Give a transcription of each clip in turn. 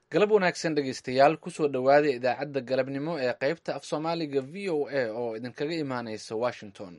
galab wanaagsan dhegaystayaal kusoo dhowaada idaacadda galabnimo ee qaybta af soomaaliga v o a oo idinkaga imaaneysa washington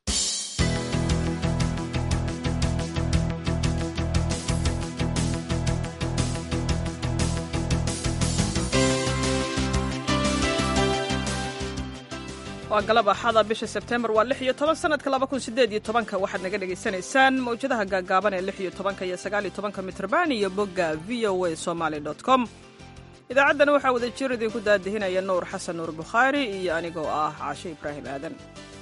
waa galab axada bisha sebtembar waa lix iyo toban sanadka laba kun sideed iyo tobanka waxaad naga dhagaysanaysaan mawjadaha gaagaaban ee lix iyo tobanka iyo sagaal iyo tobanka mitrban iyo bogga v o a somaly com idaacaddana waxaa wada jir idinku daadihinaya nuur xasan nuur bukhaari iyo anigoo ah caashe ibraahim aadan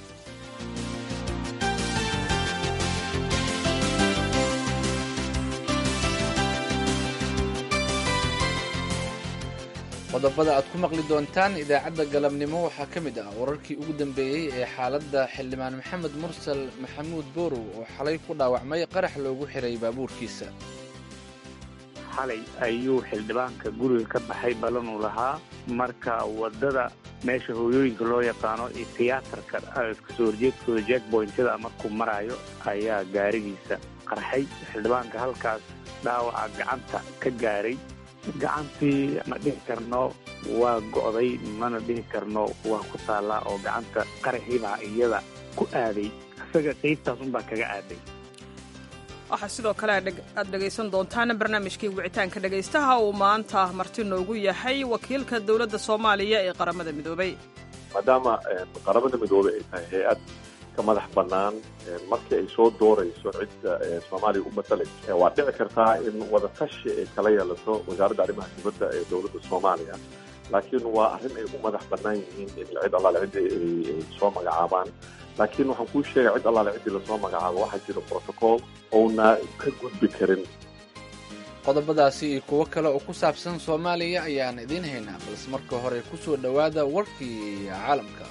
qodobada aad ku maqli doontaan idaacadda galabnimo waxaa ka mid ah wararkii ugu dambeeyey ee xaaladda xildhibaan maxamed mursal maxamuud boorow oo xalay ku dhaawacmay qarax loogu xiray baabuurkiisa xalay ayuu xildhibaanka guriga ka baxay balanuu lahaa marka waddada meesha hooyooyinka loo yaqaano iyo tiyaatarka kasoo horjeedkooda jackboyntada markuu maraayo ayaa gaarigiisa qarxay xildhibaanka halkaas dhaawaca gacanta ka gaaray gacantii ma dhihi karno waa go'day mana dhihi karno waa ku taallaa oo gacanta qaraxiibaa iyada ku aaday isaga qaybtaas unbaa kaga aaday waxaa sidoo kale aad dhegaysan doontaan barnaamijkii wicitaanka dhegaystaha uu maanta marti noogu yahay wakiilka dowladda soomaaliya ee qaramada midoobay maadaama qaramada midoobey ay tahay hay-ad ka madax bannaan markii ay soo doorayso cidda soomaaliya u matalaysa waa dhici kartaa in wadatashi ay kala yeelato wasaaradda arrimaha dibadda ee dowladda soomaaliya laakiin waa arrin ay u madax bannaan yihiin in cid allaale ciddii ay soo magacaabaan laakiin waxaan kuu sheegay cid allaale ciddii lasoo magacaabo waxaa jira protocol ouna ka gudbi karin qodobadaasi iyo kuwo kale oo ku saabsan soomaaliya ayaan idiin haynaa balse marka hore ku soo dhowaada warkii caalamka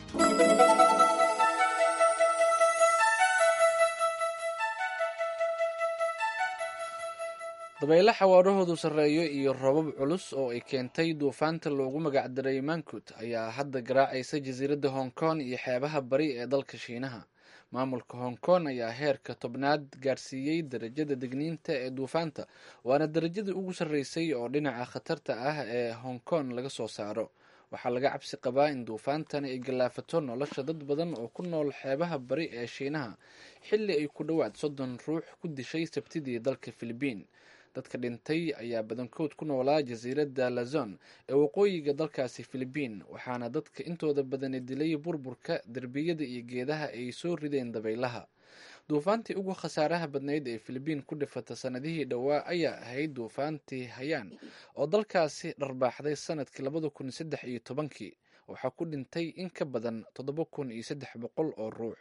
dabaylo xawaarahoodu sarreeyo iyo robab culus oo ay keentay duufaanta loogu magacdaray mankut ayaa hadda garaacaysa jasiiradda hong kong iyo xeebaha bari ee dalka shiinaha maamulka hong kong ayaa heerka tobnaad gaarsiiyey darajada degniinta ee duufaanta waana darajadii ugu sarreysay oo dhinaca khatarta ah ee hong kong laga soo saaro waxaa laga cabsi qabaa in duufaantani ay gallaafato nolosha dad badan oo ku nool xeebaha bari ee shiinaha xilli ay ku dhowaad soddon ruux ku dishay sabtidii dalka filibiin dadka dhintay ayaa badankood ku noolaa jasiiradda lazon ee waqooyiga dalkaasi filibiin waxaana dadka intooda badani dilay burburka derbiyada iyo geedaha ay soo rideen dabaylaha duufaantii ugu khasaaraha badnayd ee filibiin ku dhifata sanadihii dhowaa ayaa ahayd duufaantii hayaan oo dalkaasi dharbaaxday sanadkii labada kun saddex iyo tobankii waxaa ku dhintay in ka badan toddoba kun iyo saddex boqol oo ruux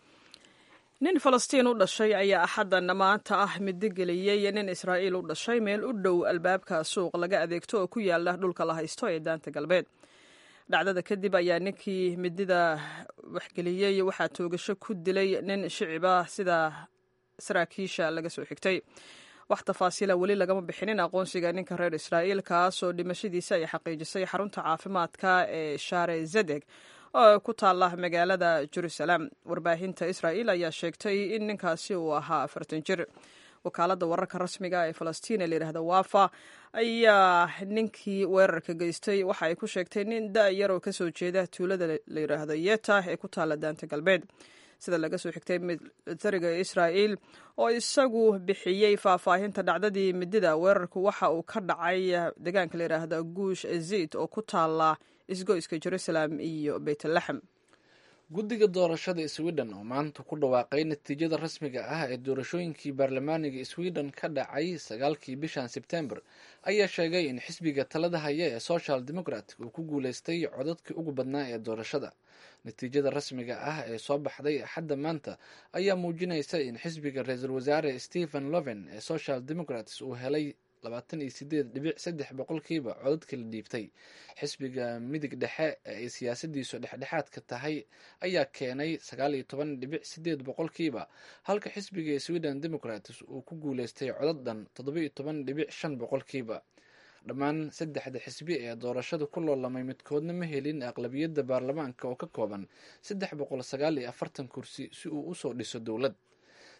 nin falastiin u dhashay ayaa axaddan maanta ah midigeliyey nin israa'iil u dhashay meel u dhow albaabka suuq laga adeegto oo ku yaala dhulka la haysto ee daanta galbeed dhacdada kadib ayaa ninkii midida waxgeliyey waxaa toogasho ku dilay nin shicib ah sida saraakiisha laga soo xigtay wax tafaasiila weli lagama bixinin aqoonsiga ninka reer israa'iil kaasoo dhimashadiisa ay xaqiijisay xarunta caafimaadka ee share zedeg oo ku taala magaalada jerusalem warbaahinta israa'iil ayaa sheegtay in ninkaasi uu ahaa afartan jir wakaaladda wararka rasmiga ee falastiin ee layidhahda wafa ayaa ninkii weerarka geystay waxa ay ku sheegtay nin da-yar oo kasoo jeeda tuulada layidhaahdo yeta ee ku taala daanta galbeed sida laga soo xigtay militariga israa'iil oo isagu bixiyey faahfaahinta dhacdadii midida weerarku waxa uu ka dhacay deegaanka layidhaahda guush ezid oo ku taala isgoyska jerusalem iyo beytlaxem guddiga doorashada sweden oo maanta ku dhawaaqay natiijada rasmiga ah ee doorashooyinkii baarlamaaniga sweden ka dhacay sagaalkii bishan sebtembar ayaa sheegay in xisbiga talada haya ee social democrat uu ku guuleystay codadkii ugu badnaa ee doorashada natiijada rasmiga ah ee soo baxday axadda maanta ayaa muujinaysa in xisbiga ra-iisul wasaare stephen loven ee social democrats uu helay labaatan iyo sideed dhibic saddex boqolkiiba codadka la dhiibtay xisbiga midig dhexe ee ay siyaasadiisu dhexdhexaadka tahay ayaa keenay sagaal iyo toban dhibic sideed boqolkiiba halka xisbiga sweden democrats uu ku guuleystay codad dhan toddoba iyo toban dhibic shan boqolkiiba dhammaan saddexda xisbi ee doorashada ku loolamay midkoodna ma helin aqlabiyadda baarlamaanka oo ka kooban saddex boqol sagaal iyo afartan kursi si uu usoo dhiso dowlad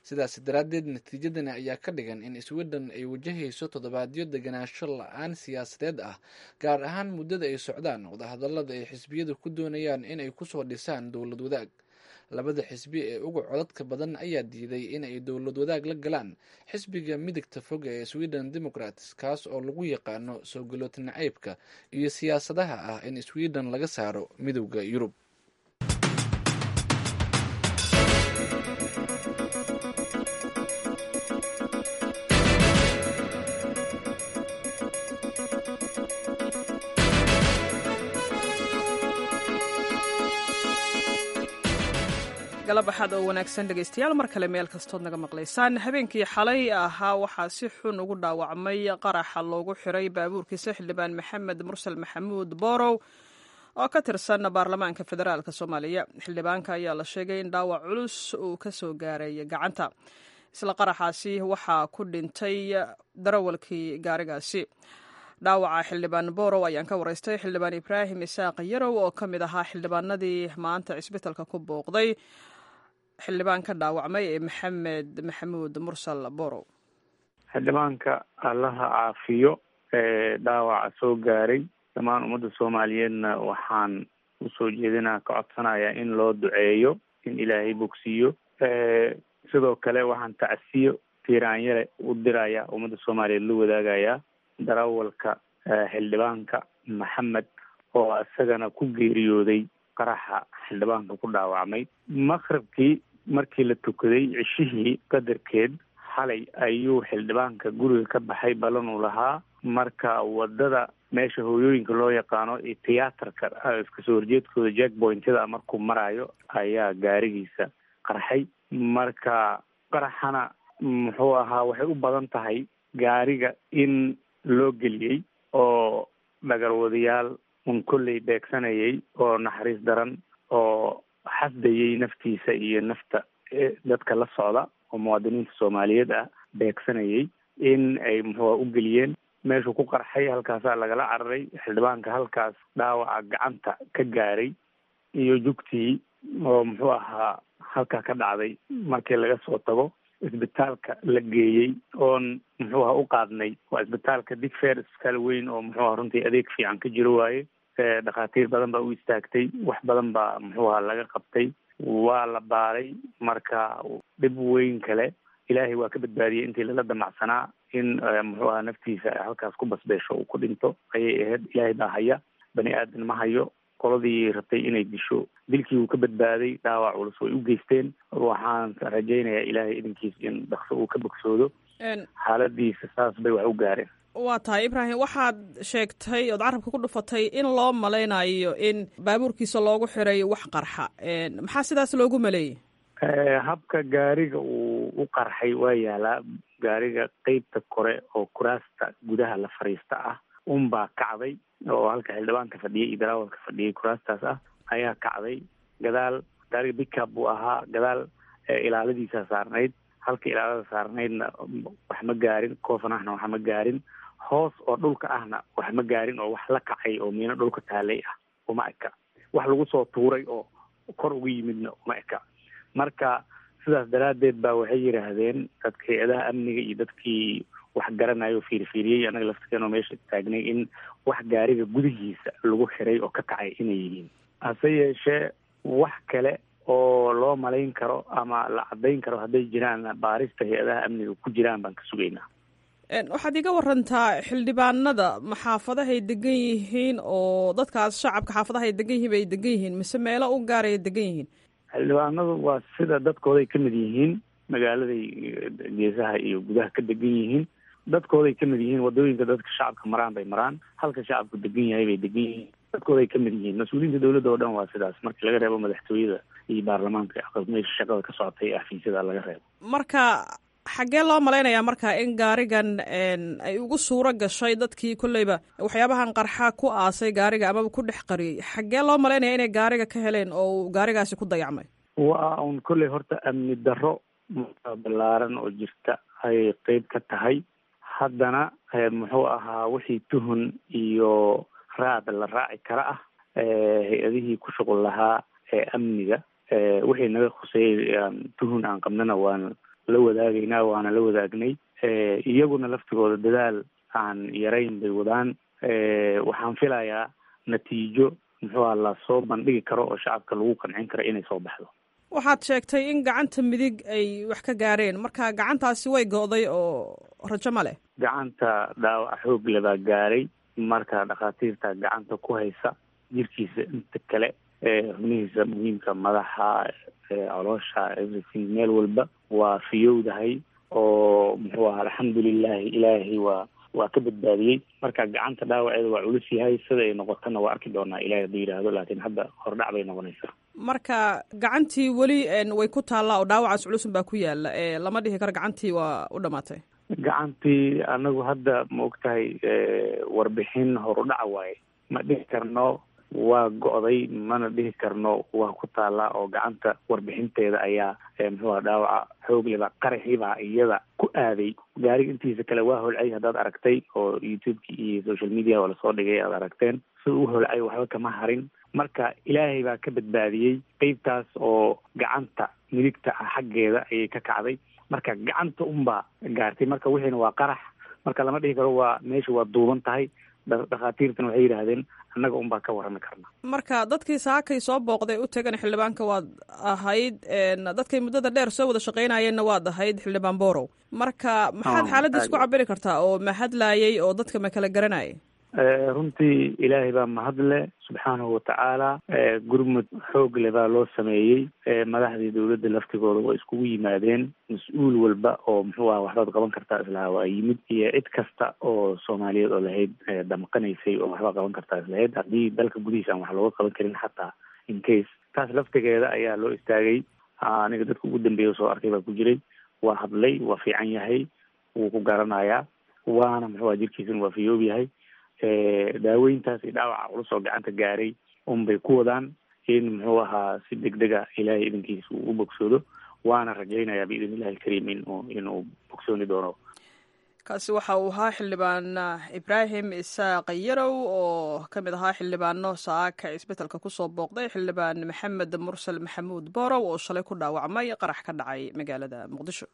sidaas daraaddeed natiijadani ayaa ka dhigan in sweden ay wajahayso toddobaadyo deganaansho la-aan siyaasadeed ah gaar ahaan muddada ay socdaan wadahadallada ay xisbiyadu ku doonayaan inay kusoo dhisaan dowlad wadaag labada xisbi ee uga codadka badan ayaa diiday in ay dowlad wadaag la galaan xisbiga midigta fog ee sweden democrats kaas oo lagu yaqaano soo galoota nacaybka iyo siyaasadaha ah in sweden laga saaro midowda yurub galab axaad oo wanaagsan dhegaystayaal mar kale meel kastood naga maqlaysaan habeenkii xalay ahaa waxaa si xun ugu dhaawacmay qaraxa loogu xiray baabuurkiisa xildhibaan maxamed mursal maxamuud boorow oo ka tirsan baarlamaanka federaalk soomaaliya xildhibaanka ayaa la sheegay in dhaawac culus uu ka soo gaaray gacanta isla qaraxaasi waxaa ku dhintay darawalkii gaarigaasi dhaawaca xildhibaan borow ayaan ka waraystay xildhibaan ibraahim isaaq yarow oo ka mid ahaa xildhibaanadii maanta cisbitalka ku booqday xildhibaan ka dhaawacmay ee maxamed maxamuud mursal borow xildhibaanka allaha caafiyo ee dhaawaca soo gaaray dhammaan ummadda soomaaliyeedna waxaan usoo jeedinaa ka codsanayaa in loo duceeyo in ilaahay bogsiiyo sidoo kale waxaan tacsiyo tiiraanyare u diraya ummadda soomaaliyeed la wadaagayaa darawalka xildhibaanka maxamed oo isagana ku geeriyooday qaraxa xildhibaanka ku dhaawacmay maqribkii markii la tukaday cishihii qadarkeed xalay ayuu xildhibaanka guriga ka baxay ballanuu lahaa marka wadada meesha hooyooyinka loo yaqaano iyo tiyaatarka iskasoo horjeedkooda jack pointyada markuu maraayo ayaa gaarigiisa qarxay marka qaraxana muxuu ahaa waxay u badan tahay gaariga in loo geliyey oo dhagarwadayaal un kolley beegsanayay oo naxariis daran oo xasdayay naftiisa iyo nafta dadka la socda oo muwaadiniinta soomaaliyeed ah beegsanayay in ay muxuua u geliyeen meeshuu ku qarxay halkaasaa lagala cararay xildhibaanka halkaas dhaawaca gacanta ka gaaray iyo jugtii oo muxuu ahaa halkaa ka dhacday markii laga soo tago isbitaalka la geeyey oon muxuu aha u qaadnay waa isbitaalka digfair isbitaal weyn oo muxuu aha runtii adeeg fiican ka jiro waaye dhakhaatiir badan baa u istaagtay wax badan baa muxuu aha laga qabtay waa la baaray marka dhib weyn kale ilaahay waa ka badbaadiyey intii lala damacsanaa in muxuu aha naftiisa halkaas ku basbeesho uu ku dhinto ayay ahayd ilaahay baa haya bani aadan ma hayo qoladii rabtay inay disho dilkii uu ka badbaaday dhaawac culus way u geysteen waxaan rajaynayaa ilaahay idinkiis in dhakso uu ka bogsoodo xaaladiisa saas bay wax u gaareen waa tahay ibraahim waxaad sheegtay ood carabka ku dhufatay in loo malaynayo in baabuurkiisa loogu xiray wax qarxa maxaa sidaas loogu maleeyey habka gaariga uu u qarxay waa yaalaa gaariga qeybta kore oo kuraasta gudaha la fariista ah unbaa kacday oo halka xildhibaanka fadhiyay iyo darawalka fadhiyay kuraastaas ah ayaa kacday gadaal gaariga bickup buu ahaa gadaal ilaaladiisa saarnayd halka ilaalada saarnaydna wax ma gaarin koofanahna wax ma gaarin hoos oo dhulka ahna wax ma gaarin oo wax la kacay oo miino dhulka taalay ah uma eka wax lagu soo tuuray oo kor uga yimidna uma eka marka sidaas daraaddeed baa waxay yidhaahdeen dadka hay-adaha amniga iyo dadkii wax garanayo fiirfiiriyey annaga laftikeenoo meesha taagnay in wax gaariga gudihiisa lagu xiray oo ka kacay inay yihiin hase yeeshee wax kale oo loo malayn karo ama la caddayn karo hadday jiraan baarista hay-adaha amniga ku jiraan baan ka sugaynaa waxaad iga warantaa xildhibaanada ma xaafadahay degan yihiin oo dadkaas shacabka xaafadahay degan yihiin bay degan yihiin mise meelo u gaaraya degan yihiin xildhibaanadu waa sida dadkooday ka mid yihiin magaaladay geesaha iyo gudaha ka degan yihiin dadkooday ka mid yihiin wadooyinka dadka shacabka maraan bay maraan halka shacabku degan yahay bay degan yihiin dadkooday ka mid yihiin mas-uuliyiinta dowladda oo dhan waa sidaas markii laga reebo madaxtooyada iyo baarlamaanka meesha shaqada ka socotay ee xafiisyada laga reebo marka xaggee loo malaynayaa marka in gaarigan ay ugu suuro gashay dadkii kolleyba waxyaabahan qarxa ku aasay gaariga amaba ku dhex qariyey xaggee loo malaynaya inay gaariga ka heleen oo gaarigaasi ku dayacmay waa un kolley horta amni darro ballaaran oo jirta ayay qeyb ka tahay haddana muxuu ahaa wixii tuhun iyo raad la raaci kara ah hay-adihii ku shuqul lahaa ee amniga wixii naga khuseeyey tuhun aan qabnana waan la wadaagaynaa waana la wadaagnay iyaguna laftigooda dadaal aan yarayn bay wadaan waxaan filayaa natiijo muxuu aha lasoo bandhigi karo oo shacabka lagu qancin karo inay soo baxdo waxaad sheegtay in gacanta midig ay wax ka gaareen marka gacantaasi way go'day oo rajo ma leh gacanta dhaawaca xoog le baa gaaray marka dhakhaatiirta gacanta ku haysa jirkiisa inta kale xubnihiisa muhiimka madaxa coloosha everything meel walba waa fiyowdahay oo muxuu aha alxamdulilahi ilaahay waa waa ka badbaadiyey marka gacanta dhaawaceeda waa culus yahay sida ay noqotona waa arki doonaa ilahay hadduu yidhaahdo laakiin hadda hordhac bay noqonaysaa marka gacantii weli way ku taallaa oo dhaawacaas culusun baa ku yaala lama dhihi karo gacantii waa u dhamaatay gacantii anagu hadda ma og tahay warbixin horudhaca waaye ma dhihi karno waa go'day mana dhihi karno waa ku taallaa oo gacanta warbixinteeda ayaa muxuu aha dhaawaca xoogleba qaraxiibaa iyada ku aaday gaariga intiisa kale waa holcay haddaad aragtay oo youtubeki iyo social media oo lasoo dhigay aad aragteen sida u holcay waxba kama harin marka ilaahay baa ka badbaadiyey qeybtaas oo gacanta midigta ah xaggeeda ayay ka kacday marka gacanta unbaa gaartay marka wixiina waa qarax marka lama dhihi karo waa meesha waa duuban tahay dhakhaatiirtana waxay yidhaahdeen annaga unbaa ka warrami karna marka dadkii saakay soo booqday u tegan xildhibaanka waad ahayd dadkay muddada dheer soo wada shaqaynayeenna waad ahayd xildhibaan borow marka maxaad xaaladiis ku cabiri kartaa oo ma hadlaayay oo dadka ma kala garanayay runtii ilaahay baa mahadle subxaanahu watacaala gurmud xoog le baa loo sameeyey madaxdii dowladda laftigooda waa iskugu yimaadeen mas-uul walba oo muxuu aha waxbaad qaban kartaa islahaa waa yimid iyo cid kasta oo soomaaliyeed oo lahayd damqanaysay oo waxbaa qaban kartaa islahayd haddii dalka gudihiisa aan wax looga qaban karin xataa in case taas laftigeeda ayaa loo istaagay aniga dadka ugu dambeeya soo arkay baa ku jiray waa hadlay waa fiican yahay wuu ku garanayaa waana muxuu aha jirkiisuna waa fiyoob yahay daaweyntaas iyo dhaawaca culus oo gacanta gaaray unbay ku wadaan in muxuu ahaa si deg dega ilaahay idinkiisa uu u bogsoodo waana rajaynayaa biidn illahi alkariim inuu inuu bogsooni doono kaasi waxa uu ahaa xildhibaan ibraahim isaaq yarow oo ka mid ahaa xildhibaano saaka isbetelka kusoo booqday xildhibaan maxamed mursal maxamuud borow oo shalay ku dhaawacmay qarax ka dhacay magaalada muqdisho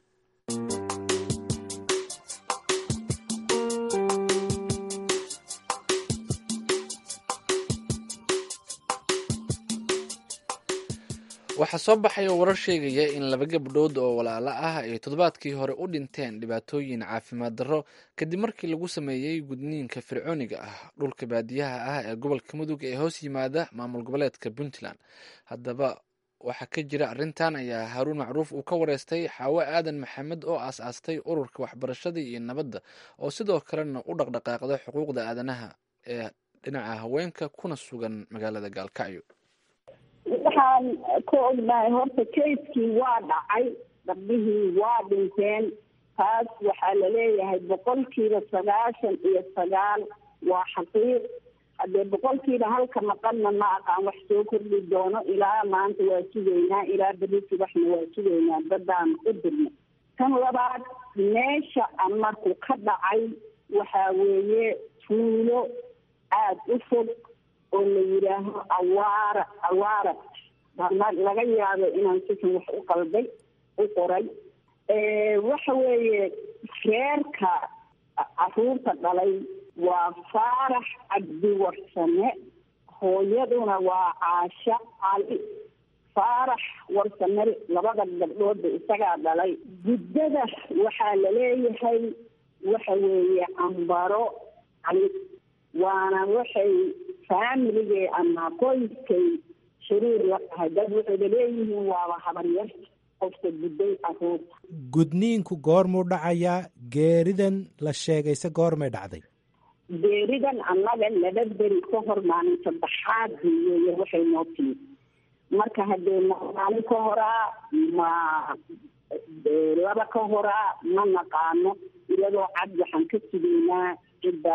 waxaa soo baxay oo warar sheegaya in laba gabdhood oo walaalo ah ay toddobaadkii hore u dhinteen dhibaatooyin caafimaad darro kadib markii lagu sameeyey gudniinka fircooniga ah dhulka baadiyaha ah ee gobolka mudug ee hoos yimaada maamul goboleedka puntland haddaba waxaa ka jira arrintan ayaa haaruun macruuf uu ka wareystay xaawo aadan maxamed oo aas-aastay ururka waxbarashada iyo nabadda oo sidoo kalena u dhaqdhaqaaqda xuquuqda aadanaha ee dhinaca haweenka kuna sugan magaalada gaalkacyo waxaan ka ognahay horta kayskii waa dhacay gabdhihii waa dhinteen taas waxaa laleeyahay boqolkiiba sagaashan iyo sagaal waa xaqiiq haddee boqolkiiba halka maqanna ma aqaan wax soo kordhi doono ilaa maanta waa sugaynaa ilaa berisi waxna waa sugaynaa dadaan u dirna tan labaad meesha marku ka dhacay waxaa weeye tuulo aada u fog oo la yidhaaho awaara awaara laga yaabo inaan sikan wax u qalday u qoray waxa weeye reerka caruurta dhalay waa faarax cabdiwarsame hooyaduna waa caasha cali faarax warsame labada gabdhoodba isagaa dhalay guddada waxaa laleeyahay waxa weeye ambaro cali waana waxay faamiligay ama qoyskay shariir la tahay dad waxayba leeyihiin waaba habaryar qofka gudday caruurta gudniinku goormuu dhacayaa geeridan la sheegayse goormay dhacday geeridan annaga laba beri ka hor maalin saddexaad weeye waxay noo timid marka haddee maalin ka horaa ma laba ka horaa ma naqaano iyadoo cad waxaan ka sugaynaa cidda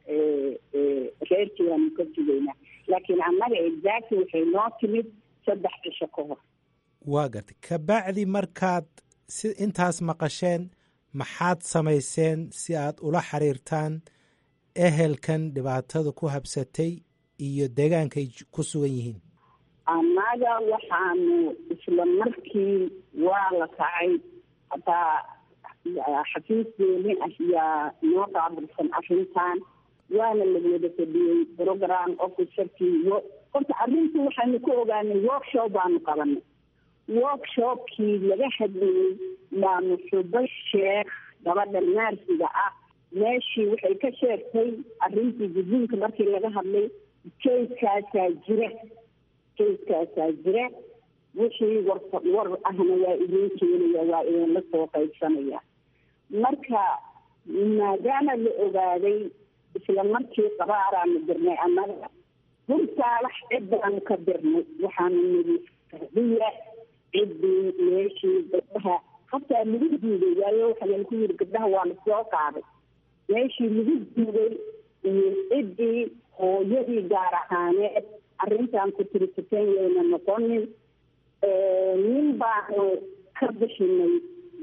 reerkeedaanu ka sugaynaa laakiin annaga exactly waxay noo timid saddex cisho ka hor waa gartay kabacdi markaad si intaas maqasheen maxaad samayseen si aad ula xiriirtaan ehelkan dhibaatada ku habsatay iyo deegaankay ku sugan yihiin annaga waxaanu isla markii waa la kacay hataa xafiiskeeni ayaa noo qaabilsan arrintan waana la wada fadhiyey program officerkii horta arrintu waxaanu ku ogaanay workshop baanu qabanay workshopkii laga hadlayey maanu xubo sheekh gabadha naarsiga ah meeshii waxay ka sheegtay arrintii gudniinka markii laga hadlay kayskaasaa jira kayskaasaa jira wixii war war ahna waa idin keenaya waa idinla soo qaybsanaya marka maadaama la ogaaday isla markii qabaaraanu dirnay annaga hursaalax cid baanu ka dirnay waxaanu nidi fardiya ciddii meeshii gabdhaha hataa lagu diiday waayo waxaan ku yiri gabdhaha waa la soo qaaday meeshii lagu diiday iyo ciddii hooyadii gaar ahaaneed arrintan ku tirisateen yayna noqonin nin baanu ka bixinay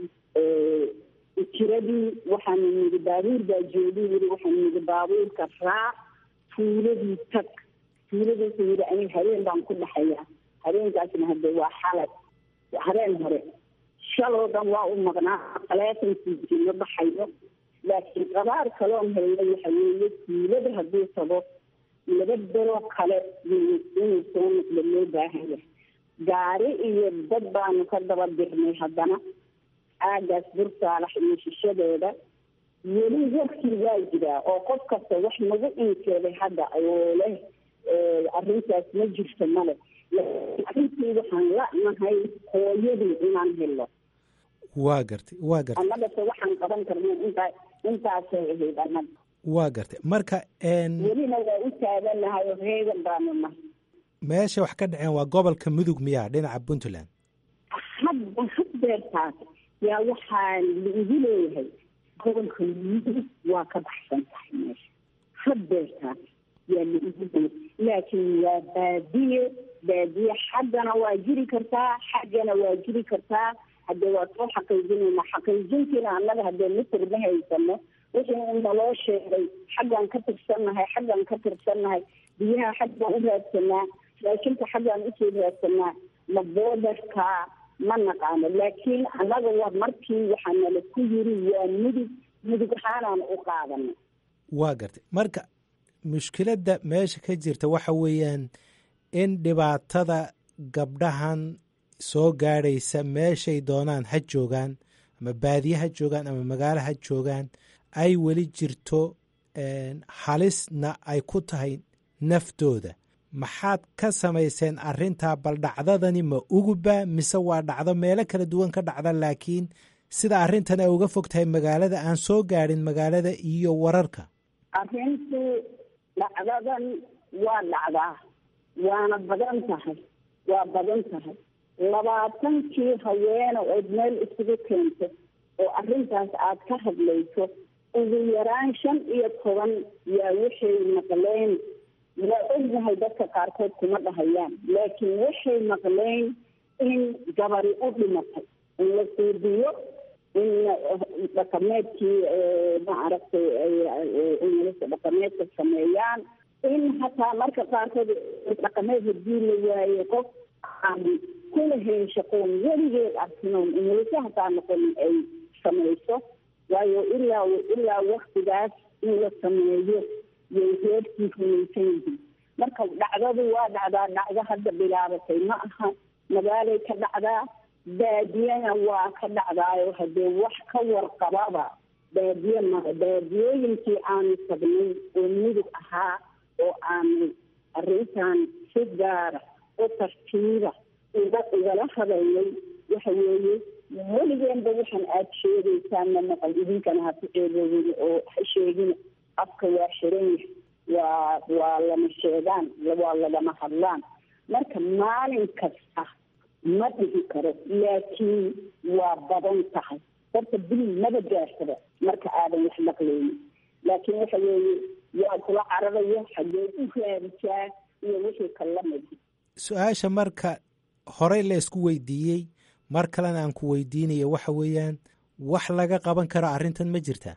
jiradii waxaanu nidi baabuur baa joogi yiri waxaanu nidi baabuurka raac tuuladii tag tuuladiisu yiri aniga habeen baan ku dhaxayaa habeenkaasna hadde waa xalay habeen hore shaloo dhan waa u maqnaa taleefonkiisii ma baxayo laakiin qabaar kaloon helnay waxa weeye tuulada hadduu tago laba bero kale inuu soo noqdo loo baahanya gaari iyo dad baanu ka daba dirnay haddana aagaas bursaalax iyo shishadeeda weli warkii waa jiraa oo qof kasta wax nagu inkeeday hadda oo leh arrintaas ma jirto male arrintii waxaan la'nahay hooyadii inaan helo waa gartay waa gartay annagase waxaan qaban karna intaa intaasay ahayd annaga waa gartay marka welina waa u taaganahay oo reegan baanu nahay meesha wax ka dhaceen waa gobolka mudug miyaa dhinaca puntland hadda haddeertaas yaa waxaa laigu leeyahay gobolka mudug waa ka baxsan tahay meesha haddeertaas yaa laigu leeyahay laakiin waa baadiye baadiye xaggana waa jiri kartaa xaggana waa jiri kartaa haddee waa soo xaqiijinayna xaqiijintiina annaga haddee mitir ma haysano wixii in naloo sheegay xaggaan ka tirsannahay xaggaan ka tirsannahay biyaha xaggaan u raadsanaa raashinka xaggaan usoo raadsanaa ma boodarka ma naqaano laakiin annaga waa markii waxaa nala ku yiri waa mudug mudug ahaanaan u qaadanay waa gartay marka mushkiladda meesha ka jirta waxa weeyaan in dhibaatada gabdhahan soo gaadhaysa meeshay doonaan ha joogaan ama baadiye ha joogaan ama magaalo ha joogaan ay weli jirto halisna ay ku tahay naftooda maxaad ka samayseen arrintaa bal dhacdadani ma uguba mise waa dhacdo meelo kala duwan ka dhacda laakiin sida arrintan ay uga fog tahay magaalada aan soo gaadhin magaalada iyo wararka arrintu dhacdadan waa dhacdaa waana badan tahay waa badan tahay labaatankii haweene ood meel isugu keento oo arrintaas aad ka hadlayso ugu yaraan shan iyo toban yaa waxay maqleen waa ognahay dadka qaarkood kuma dhahayaan laakiin waxay maqleen in gabari u dhimatay in la suudiyo in dhaqameedkii maaragtay inlasa dhaqameedka sameeyaan in hataa marka qaarkood dhaqameed hadii la waaye qof aan kulahayn shaqoon weligeed arkinoon inlasa hataa noqonin ay samayso waayo ilaa ilaa waktigaas in la sameeyo yay reerkii rumaysan yihiin marka dhacdadu waa dhacdaa dhacdo hadda bilaabatay ma aha magaalay ka dhacdaa baadiyana waa ka dhacdaayo haddee wax ka warqababa baadiye mara baadiyooyinkii aanu tagnay oo mudug ahaa oo aanu arrintan si gaara oo tartiiba uga igala hadalnay waxa weeye weligeenba waxaan aada sheegaysaan ma maqal idinkana ha ku ceeboobin oo ha sheegin afka waa xiran yahay waa waa lama sheegaan waa lagama hadlaan marka maalin kasta ma dhihi karo laakiin waa badan tahay horta bil maba gaarsada marka aadan wax maqlaynin laakiin waxa weeye waa kula cararayo xagee u raadijaa iyo wixii kalamid su-aasha marka horey la isku weydiiyey mar kalena aan ku weydiinaya waxa weeyaan wax laga qaban karo arrintan ma jirtaa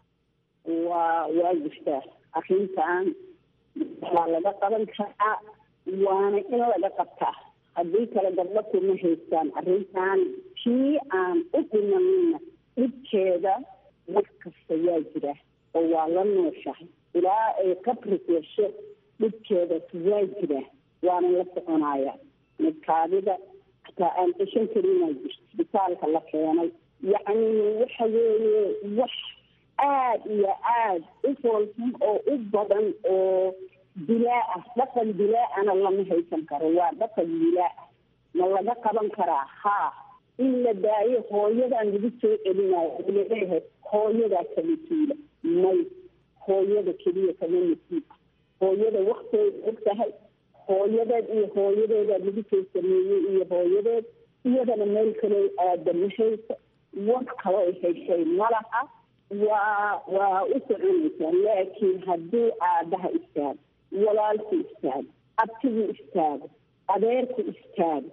waa waa jirtaa arrintan waa laga qaban karaa waana in laga qabtaa haddii kale gabdho kuma haystaan arrintan kii aan u dhimanina dhibkeeda wax kasta waa jira oo waa la nooshahay ilaa ay qabri gasho dhibkeeda waa jira waana la soconaya midkaadida hataa aan ceshan karinaa jirto isbitaalka la keenay yacni waxa weeye wax aada iyo aada u foolxun oo u badan oo dilaa ah dhaqan dilaa-ana lama haysan karo waa dhaqan dilaa ah ma laga qaban karaa haa in la daayo hooyadan lagu soo celinayo laleeyahay hooyadaa kala tuula may hooyada keliya kama masiib hooyada waktay og tahay hooyadeed iyo hooyadeeda lagu soo sameeyey iyo hooyadeed iyadana meel kale aada ma hayso war kaloo heshay malaha waa waa u soconaysaa laakiin haddii aabaha istaago walaalku istaago abtigu istaago adeerku istaago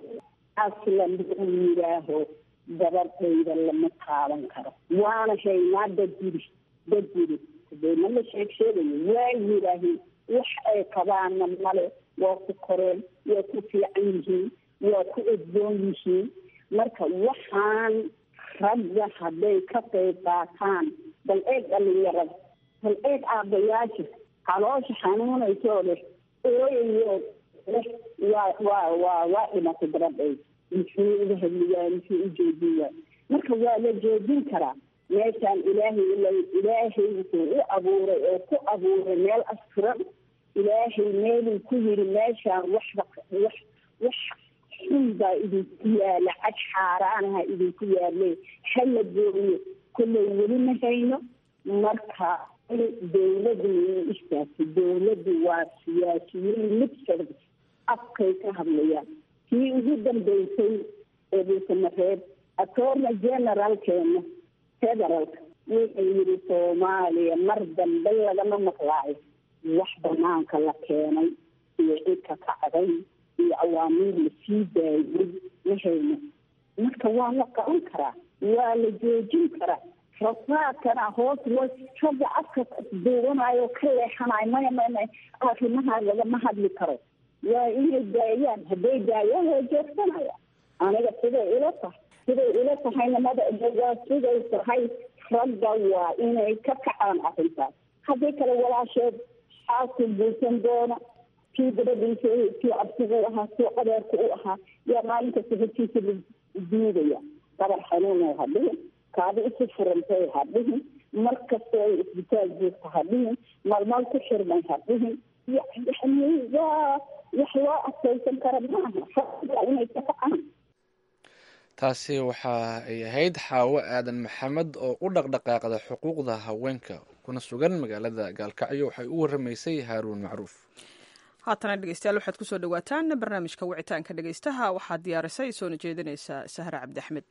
aslan uu yidhaaho gabadhayda lama taaban karo waana haynaa dad yiri dad yiri dee ma la sheeg sheegayo waa yidhaaheen wax ay qabaana male waa ku koreen waa ku fiican yihiin waa ku edboon yihiin marka waxaan ragga hadday ka qayb qaataan bal eeg dhalinyarada bal eeg aabbayaasha caloosha xanuunaysoo leh ooyayo leh waa waa waa waa dhimatay gabadhay muxuu uga hadli waaya muxuu u joojin waaya marka waa la joojin karaa meeshaan ilaahay ila ilaahay wuxuu u abuuray oo ku abuuray meel asturan ilaahay meeluu ku yiri meeshaan waxba wax wax xun baa idinku yaala cad xaaraanaha idinku yaale hala gooyo kolley weli ma hayno marka dawladdu way istaagtay dawladdu waa siyaasiyiin mid socda afkay ka hadlayaan kii ugu dambeysay ee dhulkamareeb attorney generalkeena federaalka wuxuu yidhi soomaaliya mar dambe lagama maqlaayo wax banaanka la keenay iyo cidka kacday iyo awaamiir lasii daayay ma hayno marka waa la qaban karaa waa la joojin karaa rasaadkana hoos loo ragga afka duubanayo ka leexanayo maya maya maya arrimaha lagama hadli karo waa inay daayaan hadday daayaan waa joogsanaya aniga siday ila tahay siday ila tahayna mada waa siday tahay ragga waa inay ka kacaan arrintaas haddii kale walaasheed xaaku guursan doona kii gabadhiisa kii absigu ahaa kii adeerku u ahaa yaa maalinkasta hortiisa la diidaya dabar xanuuno ha dhihin kaadi isu furantay ha dhihin mar kasta ay isbitaal joogta ha dhihin malmal ku xirmay ha dhihin yani waa wax loo adkaysan kara maaha waa inay ka kacaan taasi waxa ay ahayd xaawo aadan maxamed oo u dhaqdhaqaaqda xuquuqda haweenka kuna sugan magaalada gaalkacyo waxay u waramaysay haaruun macruuf haatana dhegeystayaal waxaad kusoo dhawaataan barnaamijka wicitaanka dhegeystaha waxaad diyaarisay soona jeedinaysaa sahre cabdi axmed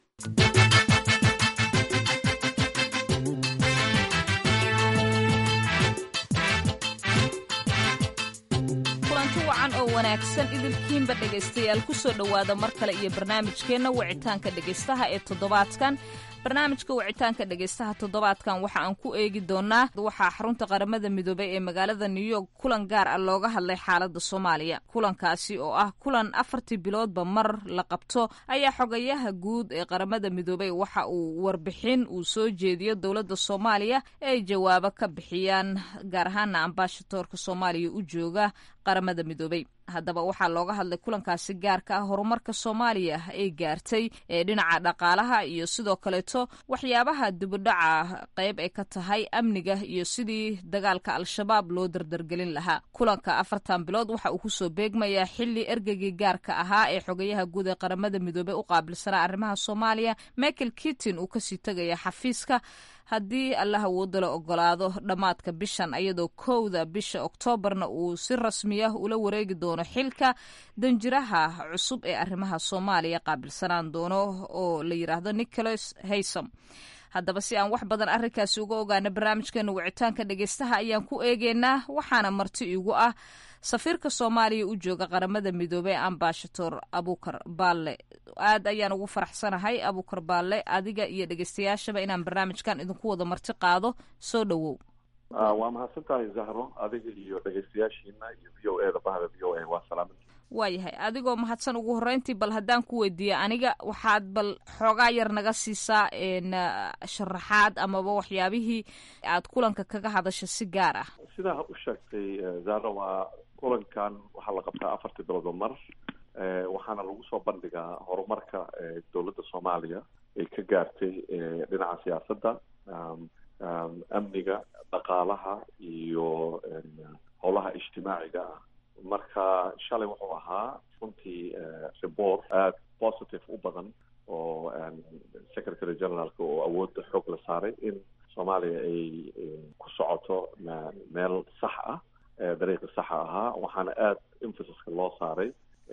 kulanti wacan oo wanaagsan idilkiinba dhegaystayaal kusoo dhowaada mar kale iyo barnaamijkeenna wicitaanka dhegaystaha ee toddobaadkan barnaamijka wicitaanka dhegaystaha toddobaadkan waxa aan ku eegi doonaa waxaa xarunta qaramada midoobay ee magaalada new york kulan gaar ah looga hadlay xaalada soomaaliya kulankaasi oo ah kulan afartii biloodba mar la qabto ayaa xogayaha guud ee qaramada midoobay waxa uu warbixin uu soo jeediyo dowladda soomaaliya ee ay jawaabo ka bixiyaan gaar ahaana ambaashadoorka soomaaliya u jooga qaramada midoobay haddaba waxaa looga hadlay kulankaasi gaarka ah horumarka soomaaliya ay gaartay ee dhinaca dhaqaalaha iyo sidoo kaleeto waxyaabaha dibudhaca qayb ay ka tahay amniga iyo sidii dagaalka al-shabaab loo dardargelin lahaa kulanka afartan bilood waxa uu kusoo beegmayaa xili ergeygii gaarka ahaa ee xogayaha guud ee qaramada midoobey u qaabilsanaa arrimaha soomaaliya michael kittin uu kasii tegaya xafiiska haddii allah awooda la ogolaado dhammaadka bishan iyadoo kowda bisha oktoobarna uu si rasmi ah ula wareegi doono xilka danjiraha cusub ee arrimaha soomaaliya qaabilsanaan doono oo la yidhaahdo nicholas haysom haddaba si aan wax badan arrinkaasi uga ogaana barnaamijkeena wicitaanka dhegeystaha ayaan ku eegeynaa waxaana marti igu ah safiirka soomaaliya u jooga qaramada midoobey ambashator abukar baalle aad ayaan ugu faraxsanahay abukar baalle adiga iyo dhegeystayaashaba inaan barnaamijkan idinku wada marti qaado soo dhowow waa mahadsan tahay zahro adiga iyo dhegeystayaashiina iyo v o e da bahda v o a waa salaamin waayahay adigoo mahadsan ugu horreyntii bal haddaan ku weydiiya aniga waxaad bal xoogaa yar naga siisaa sharaxaad amaba waxyaabihii aad kulanka kaga hadasho si gaar ah sidaa u sheegtay zara waa kulankan waxaa la qabtaa afartii biloodoo mar waxaana lagu soo bandhigaa horumarka dowladda soomaaliya ay ka gaartay dhinaca siyaasadda amniga dhaqaalaha iyo howlaha ijtimaaciga ah marka shalay wuxuu ahaa runtii report aada positive u badan oo secretary generaalka oo awoodda xoog la saaray in soomaaliya ay ku socoto meel sax ah dariiqi saxa ahaa waxaana aada emphasiska loo saaray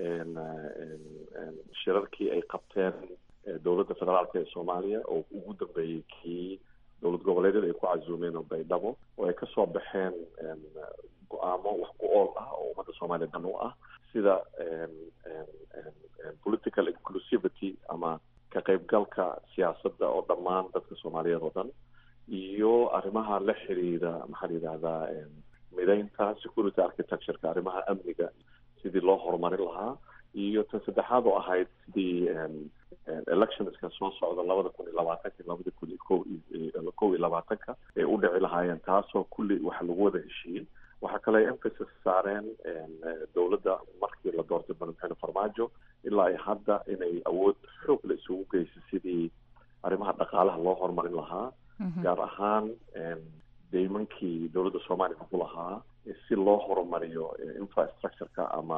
shirarkii ay qabteen dowladda federaalka ee soomaaliya oo ugu dambeeyey kii dowlad goboleedyada ay ku casuumeen oo baydhabo oo ay kasoo baxeen go-aamo wax ku ool ah oo ummadda soomaaliya dan u ah sida political inclusivity ama ka qaybgalka siyaasadda oo dhammaan dadka soomaaliyeed oo dhan iyo arrimaha la xiriira maxaa la yidhahdaa mideynta security architectureka arrimaha amniga sidii loo horumarin lahaa iyo tan saddexaad oo ahayd sidii electionska soo socda labada kun iyo labaatanka labada kun iyo ko kow iyo labaatanka ay u dhici lahaayeen taasoo kulli waxa lagu wada heshiiyey waxaa kale ay emphasis saareen dowladda markii la doortay madaxweyne farmaajo ilaa ay hadda inay awood xoog la isugu geysay sidii arrimaha dhaqaalaha loo horumarin lahaa gaar ahaan deymankii dowladda soomaaliya ku lahaa si loo horumariyo infrastructureka ama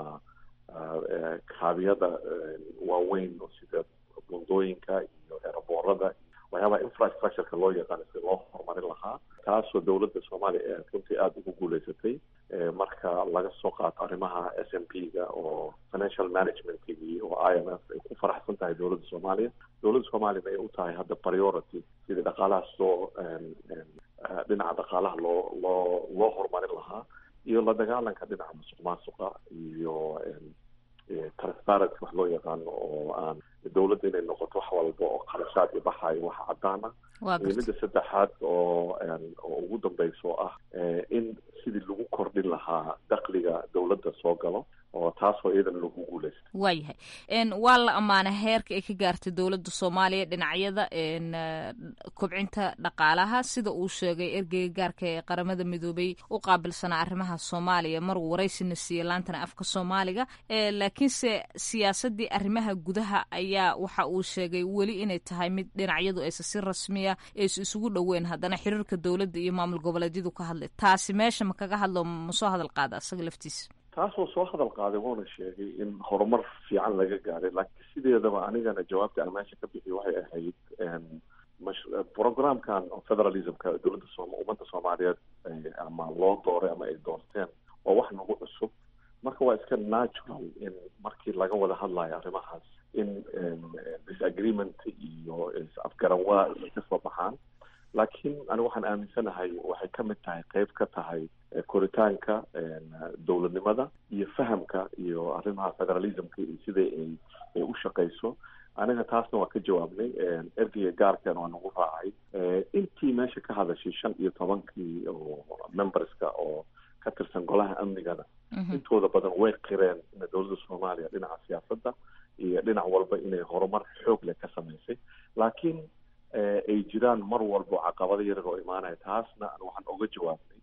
kaabiyada waaweyn oo sida bundooyinka iyo eeraboorada waxyaabaha infrastructureka loo yaqaano si loo horumarin lahaa taasoo dowladda soomaaliya ee runtii aada ugu guuleysatay marka laga soo qaato arrimaha s m p ga oo financial managementkii oo i m f ay ku faraxsan tahay dowladda soomaaliya dowladda soomaaliyana ay u tahay hadda priority sidii dhaqaalahaas loo dhinaca dhaqaalaha loo loo loo horumarin lahaa iyo la dagaalanka dhinaca musuq maasuqa iyo transparency wax loo yaqaano oo aan dowladda inay noqoto wax walba oo kharashaad iyo baxayo wax cadaan ah iyo midda saddexaad oo oo ugu dambeyso ah in sidii lagu kordhin lahaa dakliga dowladda soo galo oo taasoo iyadana lagu guuleysta waayahay waa la ammaanay heerka ay ka gaartay dowladda soomaaliya dhinacyada kobcinta dhaqaalaha sida uu sheegay ergeyga gaarka ee qaramada midoobay u qaabilsanaa arrimaha soomaaliya maruu waraysina siiyey laantana afka soomaaliga laakiinse siyaasadii arrimaha gudaha ayaa waxa uu sheegay weli inay tahay mid dhinacyadu aysa si rasmiya aysu isugu dhoweyn haddana xiriirka dowladda iyo maamul goboleedyadu ka hadlay taasi meesha ma kaga hadlo ma soo hadal qaada isaga laftiisa taasoo soo hadal qaaday wuuna sheegay in horumar fiican laga gaaray laakiin sideedaba anigana jawaabta aan meesha ka bixiy waxay ahayd programkan federalismka dowladda soom ummadda soomaaliyeed ama loo dooray ama ay doorteen waa wax nagu cusub marka waa iska natural in markii laga wada hadlayo arrimahaas in disagreement iyo afgaranwaa ay kasoo baxaan laakiin aniga waxaan aaminsanahay waxay ka mid tahay qeyb ka tahay koritaanka dowladnimada iyo fahamka iyo arrimaha federalismka iyo sida ay ay u shaqeyso aniga taasna waa ka jawaabnay ergeyga gaarkeena waa nagu raacay intii meesha ka hadashay shan iyo tobankii oo memberska oo ka tirsan golaha amnigana intooda badan way qireen in dowladda soomaaliya dhinaca siyaasadda iyo dhinac walba inay horumar xoog leh ka samaysay laakiin ay jiraan mar walbo caqabado yarar oo imaanaya taasna waxaan oga jawaabnay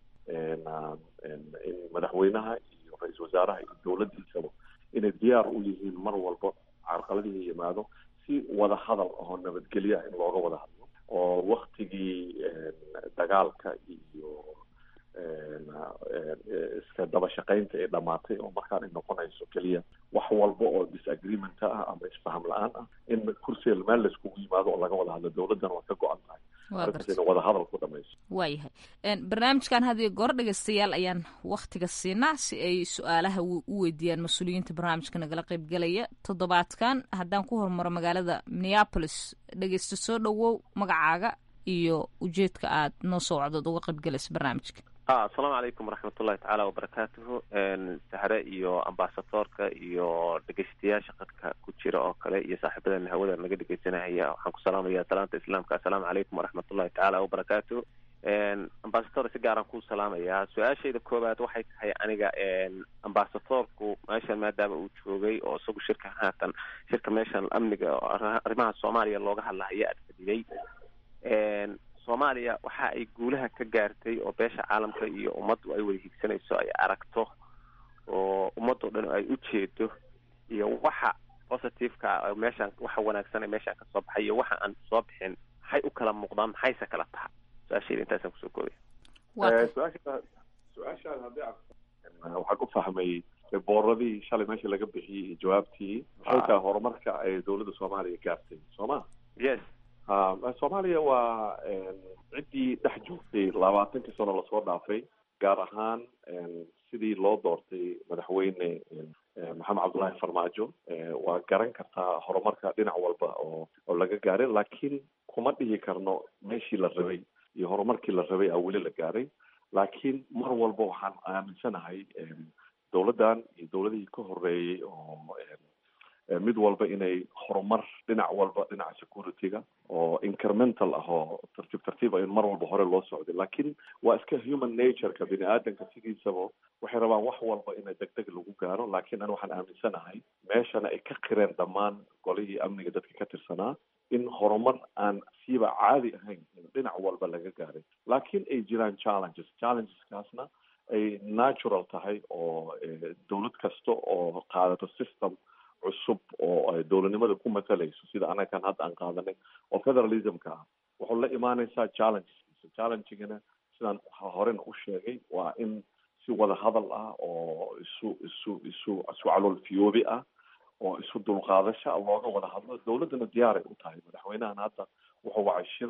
in madaxweynaha iyo ra-iisul wasaaraha iyo dowladdiisaba inay diyaar u yihiin mar walbo carqaladihii yimaado si wada hadal oo nabadgelyo ah in looga wada hadlo oo waktigii dagaalka iyo iska daba shaqaynta ay dhamaatay oo markaan ay noqonayso keliya wax walba oo disagreement ah ama isfaham la-aan ah in kursiga meel laiskugu yimaado oo laga wada hadlo dowladdana waa ka go-an tahay arrintaas ina wada hadal ku dhamayso waayahay barnaamijkan hadiyo goor dhegeystayaal ayaan waktiga siinaa si ay su-aalaha u weydiiyaan mas-uuliyiinta barnaamijka nagala qeybgalaya toddobaadkan haddaan ku hormaro magaalada minneapolis dhegeysta soo dhowow magacaaga iyo ujeedka aad noo soo wacdood uga qeybgalaysa barnaamijka asalaamu calaykum waraxmatullahi tacaala wabarakaatuhu sahre iyo ambasadoorka iyo dhegeystayaasha qadka ku jira oo kale iyo saaxiibadana hawada naga dhegeysanahaya waxaan ku salaamaya salaanta islaamka assalaamu calaykum waraxmatullahi tacaala wabarakaatuhu ambasador si gaaraan kuu salaamayaa su-aashayda koowaad waxay tahay aniga ambasadorku meeshan maadaama uu joogay oo isagu shirka haatan shirka meeshan amniga arrimaha soomaaliya looga hadlahayo aad fadhiday soomaaliya waxa ay guulaha ka gaartay oo beesha caalamka iyo ummaddu ay wada higsanayso ay aragto oo ummadoo dhan ay u jeedo iyo waxa positiveka meeshaan waxa wanaagsan ee meeshaan kasoo baxay iyo waxa aan soo bixin maxay u kala muuqdaan maxayse kala taha su-aashayda intaasaan kusoo koobaya su-aasha su-aashaan haddii aan waxaan ku fahmay booradii shalay meesha laga bixiyey iyo jawaabtii maxay tahay horumarka ay dowladda soomaaliya gaartay soo ma yes soomaaliya waa ciddii dhex joogtay labaatankii sano lasoo dhaafay gaar ahaan sidii loo doortay madaxweyne maxamed cabdullaahi farmaajo waa garan kartaa horumarka dhinac walba oo oo laga gaaray laakiin kuma dhihi karno meeshii la rabay iyo horumarkii la rabay aa weli la gaaray laakiin mar walba waxaan aaminsanahay dowladdan iyo dowladihii ka horeeyey oo mid walba inay horumar dhinac walba dhinaca security-ga oo incremental ah oo tartiib tartiib in mar walba hore loo socday laakiin waa iska human nature-ka bini aadanka sidiisaba waxay rabaan wax walba ina deg deg lagu gaaro laakiin an waxaan aaminsanahay meeshana ay ka qireen dhammaan golihii amniga dadka ka tirsanaa in horumar aan siiba caadi ahayn dhinac walba laga gaaray laakiin ay jiraan challenges challengeskaasna ay natural tahay oo dowlad kasta oo qaadato system cusub oo dowladnimada ku matalayso sida anagan hadda aan qaadanay oo federalismka ah wuxuu la imaanaysaa challengeskiisa challengigana sidaan horena u sheegay waa in si wada hadal ah oo isu isu isu isu calool fiyoobi ah oo isu dulqaadasha looga wada hadlo dowladdana diyaaray u tahay madaxweynahan hadda wuxuu wacay shir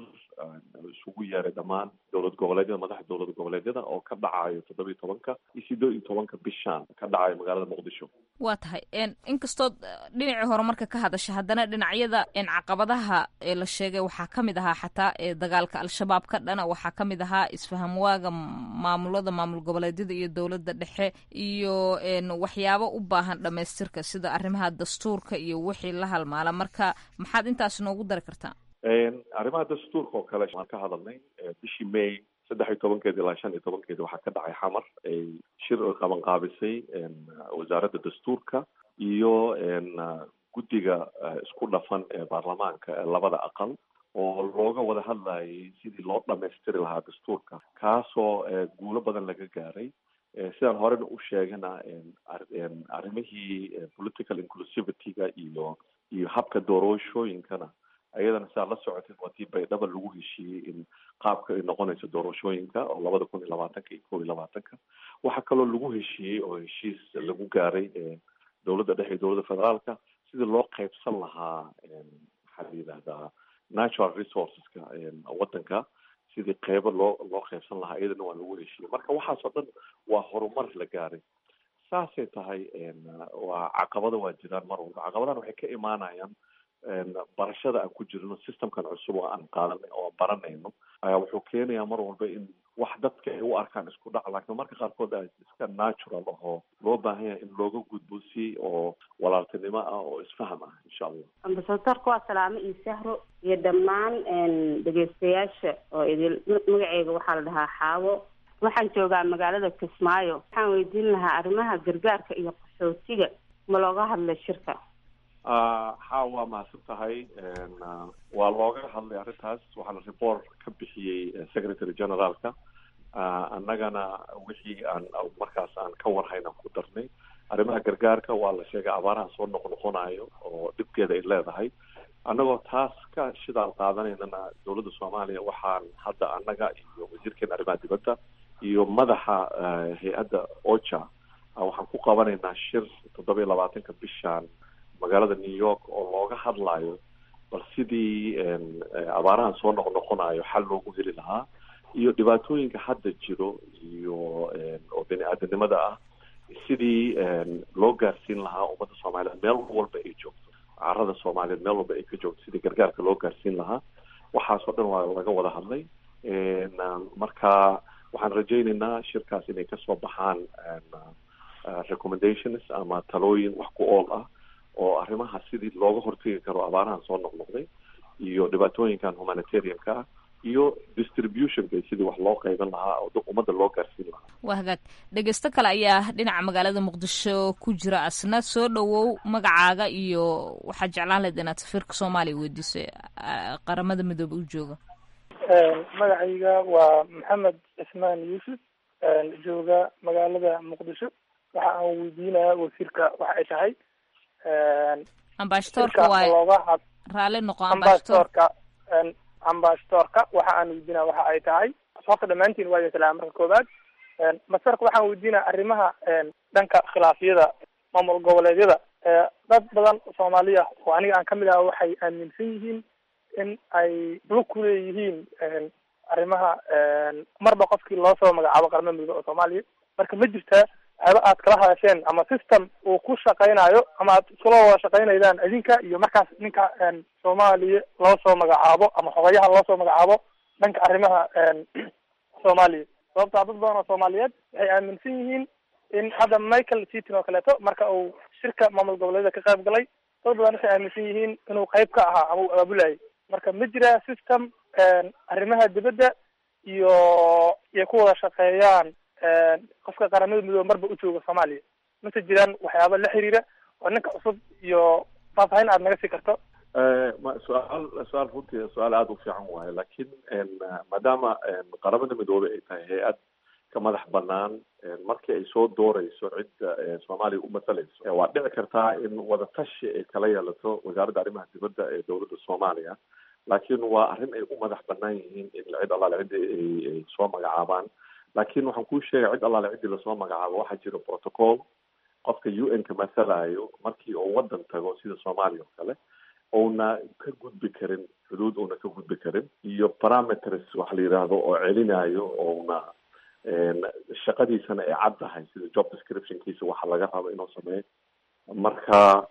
isugu yeeray dhammaan dowlad goboleedyada madaxda dowlad goboleedyada oo ka dhacayo toddoba iyo tobanka iyo sideed iyo tobanka bishaan ka dhacayo magaalada muqdisho waa tahay inkastood dhinacii horumarka ka hadasha haddana dhinacyada caqabadaha ee la sheegay waxaa ka mid ahaa xataa dagaalka al-shabaab ka dhana waxaa ka mid ahaa isfahamwaaga maamulada maamul goboleedyada iyo dowladda dhexe iyo waxyaabo u baahan dhamaystirka sida arrimaha dastuurka iyo wixii la halmaala marka maxaad intaas noogu dari kartaa arrimaha dastuurka oo kale waan ka hadalnay bishii may saddex iyo tobankeedi ilaa shan iyo tobankeedi waxaa ka dhacay xamar ay shir oy qaban qaabisay wasaaradda dastuurka iyo guddiga isku dhafan ee baarlamaanka ee labada aqal oo looga wada hadlayay sidii loo dhamaystiri lahaa dastuurka kaasoo guulo badan laga gaaray sidaan horena u sheegana arrimihii political inclusivity-ga iyo iyo habka doorashooyinkana ayadana sidaad la socotid waa tii baydhaba lagu heshiiyey in qaabka ay noqonayso doorashooyinka oo labada kun iyo labaatanka iyo kob iyo labaatanka waxaa kaloo lagu heshiiyey oo heshiis lagu gaaray dowladda dhexe iyo dowladda federaalka sidii loo qaybsan lahaa maxaa la yidhahdaa natural resourceska waddanka sidii qeybo loo loo qaybsan lahaa iyadana waa lagu heshiiyey marka waxaas oo dhan waa horumar la gaaray saasay tahay waa caqabado waa jiraan mar walba caqabadahan waxay ka imaanayaan barashada aan ku jirno systemkan cusub oo aan qaadanay oo aan baranayno ayaa wuxuu keenayaa mar walba in wax dadka ay u arkaan isku dhac laakiin marka qaarkood a iska natural ahoo loo baahan yahay in looga gudbo si oo walaaltinimo ah oo isfaham ah insha allah ambasadorka waa salaamo iyo sahro iyo dhammaan dhegeystayaasha oo idil magaceyga waxaa la dhahaa xaawo waxaan joogaa magaalada kismaayo waxaan weydiin lahaa arrimaha gargaarka iyo qaxootiga ma looga hadlay shirka ha waa mahadsan tahay waa looga hadlay arrintaas waxaana report ka bixiyey secretary generaalka annagana wixii aan markaas aan ka warhayn aan ku darnay arrimaha gargaarka waa la sheegay abaaraha soo noqnoqonayo oo dhibkeeda ay leedahay annagoo taas ka shidaal qaadanaynana dowladda soomaaliya waxaan hadda annaga iyo wasiirkeena arrimaha dibadda iyo madaxa hay-adda ocha waxaan ku qabanaynaa shir toddoba iyo labaatanka bishaan magaalada new york oo looga hadlayo bal sidii abaarahan soo noqnoqonayo xal loogu heli lahaa iyo dhibaatooyinka hadda jiro iyo oo bini aadanimada ah sidii loo gaarsiin lahaa ummadda soomaaliyeed meel walba ay joogto carada soomaaliyeed meel walba ay ka joogto sidii gargaarka loo gaarsiin lahaa waxaas oo dhan waa laga wada hadlay marka waxaan rajaynaynaa shirkaas inay kasoo baxaan recommendations ama talooyin wax ku ool ah oo arrimaha sidii looga hortegi karo abaarahan soo noqnoqday iyo dhibaatooyinkan humanitarianka ah iyo distributionka sidii wax loo qayban lahaa oo ummadda loo gaarsiin lahaa waa hagaag dhegeysto kale ayaa dhinaca magaalada muqdisho ku jira asna soo dhowow magacaaga iyo waxaad jeclaan lahayd inaad safiirka soomaaliya weydiiso qaramada midoobe u jooga magacayga waa maxamed cismaan yuusuf jooga magaalada muqdisho waxa aan weydiinaya wasiirka waxa ay tahay ambashatoorka waay looga had raalli noqo ambashatoor ambashatoorka ambashatoorka waxa aan weydiinaya waxa ay tahay horta dhammaantiin waa idin salaama marka koobaad masarka waxaan weydiinaya arrimaha dhanka khilaafyada maamul goboleedyada dad badan soomaaliya oo aniga aan kamid aha waxay aaminsan yihiin in ay lug ku leeyihiin arrimaha marba qofkii loo soo magacaabo qaramada midoobe oo soomaaliya marka ma jirtaa waxyaaba aad kala hadasheen ama system uu ku shaqaynayo ama aad iskula wada shaqaynaydaan idinka iyo markaas ninka soomaaliya loo soo magacaabo ama xogayaha loo soo magacaabo dhanka arrimaha soomaaliya sababtaa dad badan oo soomaaliyeed waxay aaminsan yihiin in hadda michael seaton oo kaleeto marka uu shirka maamul goboleedyada ka qayb galay dad badan waxay aaminsan yihiin inuu qayb ka ahaa ama uu abaabulayay marka ma jira system arrimaha dibadda iyo iyo ku wada shaqeeyaan qofka qaramada midoobe marba u jooga soomaaliya mase jiraan waxyaaba la xiriira oo ninka cusub iyo faahfaahin aad naga sii karto ma su-aal su-aal runtii su-aal aada u fiican waaye laakiin maadaama qaramada midoobe ay tahay hay-ad ka madax banaan markii ay soo dooreyso cidda soomaaliya u masalayso waa dhici kartaa in wadatashi ay kala yeelato wasaaradda arrimaha dibadda ee dowladda soomaaliya laakiin waa arrin ay u madax banaan yihiin in cid allaale ciddi ay soo magacaabaan laakiin waxaan kuu sheegay cid allaale ciddii lasoo magacaabo waxaa jira protocol qofka u n ka masalayo markii uu waddan tago sida soomaaliya oo kale ouna ka gudbi karin xuduud una ka gudbi karin iyo parameters waxa la yidhaahdo oo celinayo ouna shaqadiisana ay cad tahay sida job descriptionkiisa waxa laga rabo inuu sameeyo marka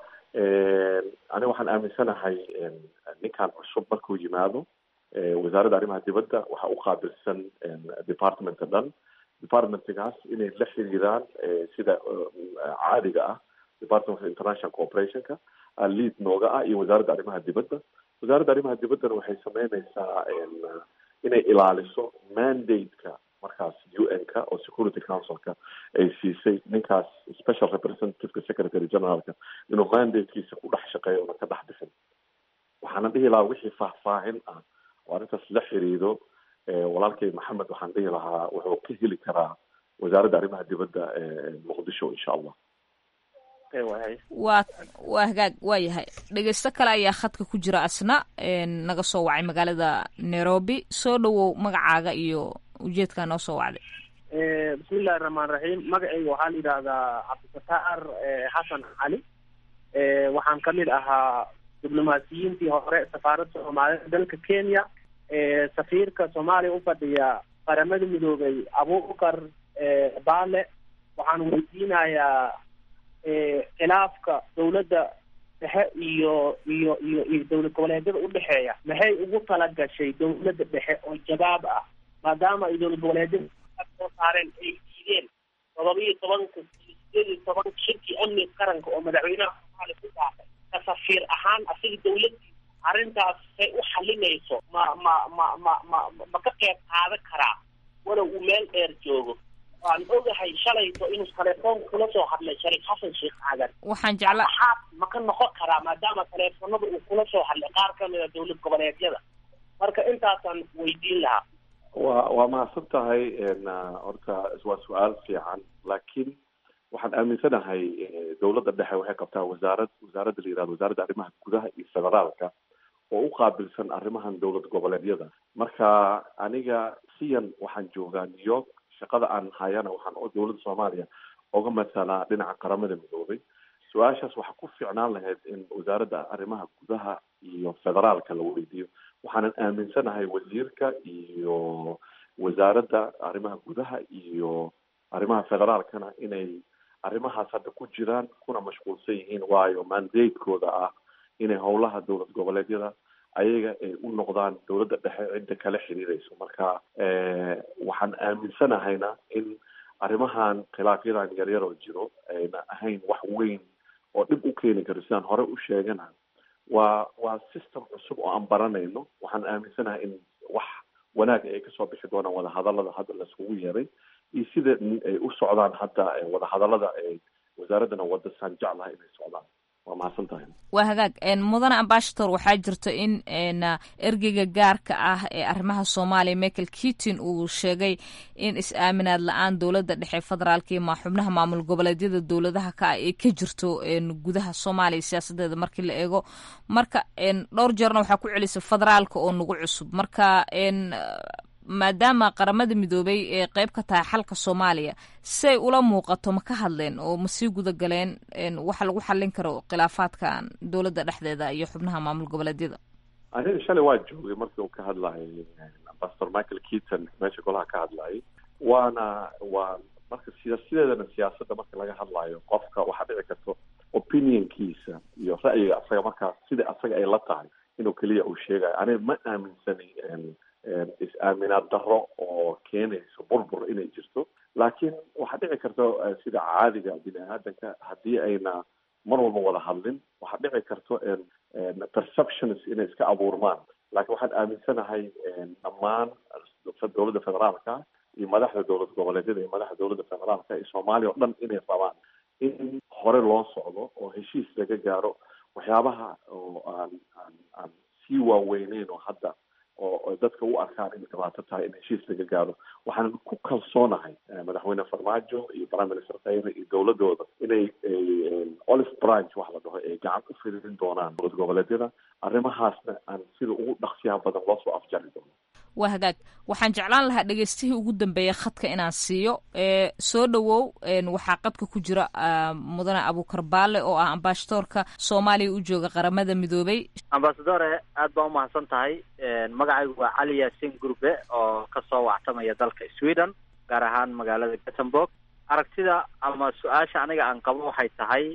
aniga waxaan aaminsanahay ninkan cusub markuu yimaado wasaaradda arrimaha dibadda waxaa u qaabilsan departmenta dhan departmentgaas inay la xiriiraan sida caadiga ah department of international cooperationka lead nooga ah iyo wasaaradda arrimaha dibadda wasaaradda arrimaha dibaddana waxay sameyneysaa inay ilaaliso mandate-ka markaas u n ka oo security councilka ay siisay ninkaas special representativeka secretary generalka inuu mandatekiisa ku dhex shaqeeyo una ka dhex bixin waxaana dhihi lahaa wixii faahfaahin ah oo arrintaas la xiriido walaalkay maxamed waxaan dhihi lahaa wuxuu ka heli karaa wasaaradda arrimaha dibadda muqdisho insha allah waa waa hagaag waa yahay dhegeysto kale ayaa khadka ku jira asna naga soo wacay magaalada nairobi soo dhawow magacaaga iyo ujeedkaa noo soo wacday bismillahi raxmaan raxiim magacayga waxaa la yidhaahdaa cabdifataar xasan cali waxaan kamid ahaa diblomaasiyiintii hore safaaradda soomaalida dalka kenya safiirka soomaaliya ufadhiya qaramada midoobay abubakar baale waxaan weydiinayaa khilaafka dowladda dhexe iyo iyo iyo iyo dowlad goboleedyada udhexeeya maxay ugu talagashay dowladda dhexe oo jawaab ah maadaama ay dowlad goboleedyada soo saareen ay diideen todoba iyo tobanka iyo sideed iyo toban shirkii amni qaranka oo madaxweynaha soomaaliya ku daafay ka safiir ahaan asiga dowladdiisa arrintaas say u xalinayso ma ma ma ma ma ma ka qeyb qaadan karaa walow uu meel dheer joogo waan ogahay shalayto inuu telefoonka kula soo hadlay shariif xasan sheekh aadan waxaan jecla maxaad ma ka noqon karaa maadaama teleefonada uu kula soo hadlay qaar kamid a dowlad goboleedyada marka intaasaan weydiin lahaa waa waa mahadsan tahay horta waa su-aal fiican laakiin waxaan aaminsanahay dowladda dhexe waxay qabtaa wasaarad wasaaradda la yihahdo wasaaradda arrimaha gudaha iyo federaalka oo u qaabilsan arrimahan dowlad goboleedyada marka aniga siyan waxaan joogaa new york shaqada aan hayana waxaan dowladda soomaaliya oga masalaa dhinaca qaramada midoobay su-aashaas waxaa ku fiicnaan lahayd in wasaaradda arrimaha gudaha iyo federaalka la weydiiyo waxaanan aaminsanahay wasiirka iyo wasaaradda arrimaha gudaha iyo arrimaha federaalkana inay arrimahaas hadda ku jiraan kuna mashquulsan yihiin waayo mandatekooda ah inay howlaha dowlad goboleedyada ayaga ay u noqdaan dowladda dhexe cidda kala xiriireyso marka waxaan aaminsanahayna in arrimahan khilaafyadan yaryar oo jiro ayna ahayn wax weyn oo dhib u keeni karo sidaan hore u sheegana waa waa system cusub oo aan baranayno waxaan aaminsanahay in wax wanaag ay kasoo bixi doonaan wadahadalada hadda laiskugu yeeray iyo sida ay u socdaan hadda wadahadalada wasaaraddana wada saan jeclaha inay socdaan waa mahadsan tahay waa hagaag mudane ambashator waxaa jirta in ergeyga gaarka ah ee arrimaha soomaaliya michael keaton uu sheegay in is-aaminaad la-aan dowladda dhexe federaalka iyo ma xubnaha maamul goboleedyada dowladaha ka ah ee ka jirto gudaha soomaaliya siyaasadeeda markii la eego marka dhowr jeerna waxaa ku celisa federaalka oo nagu cusub marka maadaama qaramada midoobay ee qeyb ka tahay xalka soomaaliya say ula muuqato ma ka hadleen oo ma sii guda galeen waxa lagu xallin karo khilaafaadkan dowladda dhexdeeda iyo xubnaha maamul goboleedyada aniga shalay waa joogay markii uu ka hadlayay ambassador michael keaton meesha golaha ka hadlayay waana waa marka siya sideedana siyaasadda marka laga hadlayo qofka waxaa dhici karto opinionkiisa iyo ra'yiga asaga markaas sida asaga ay la tahay inuu keliya uu sheegayo aniga ma aaminsani is-aaminaad darro oo keenayso burbur inay jirto laakiin waxaa dhici karta sida caadiga bini aadanka haddii ayna mar walba wada hadlin waxaa dhici karto perceptions inay iska abuurmaan laakiin waxaan aaminsanahay dhammaan dowladda federaalka iyo madaxda dowlad goboleedyada iyo madaxda dowladda federaalka iyo soomaaliya oo dhan inay rabaan in hore loo socdo oo heshiis laga gaaro waxyaabaha oo aan aan aan sii waaweyneyn oo hadda oo dadka u arkaan inay dhibaato tahay in heshiis laga gaaro waxaan ku kalsoonahay madaxweyne farmaajo iyo prime minister khayre iyo dowladooda inay olive branch wax la dhaho ay gacan u fidin doonaan dowlad goboleedyada arrimahaasna aan sida ugu dhaqsiyaha badan loo soo afjari doono waa hagaag waxaan jeclaan lahaa dhegeystihii ugu dambeeya khadka inaan siiyo soo dhowow waxaa qadka ku jira mudane abuukar baale oo ah ambashadoorka soomaaliya u jooga qaramada midoobay ambasadore aad baa umahadsan tahay magacaygu waa cali yaasin gurbe oo kasoo wactamaya dalka sweden gaar ahaan magaalada gothenburg aragtida ama su-aasha aniga aan qabo waxay tahay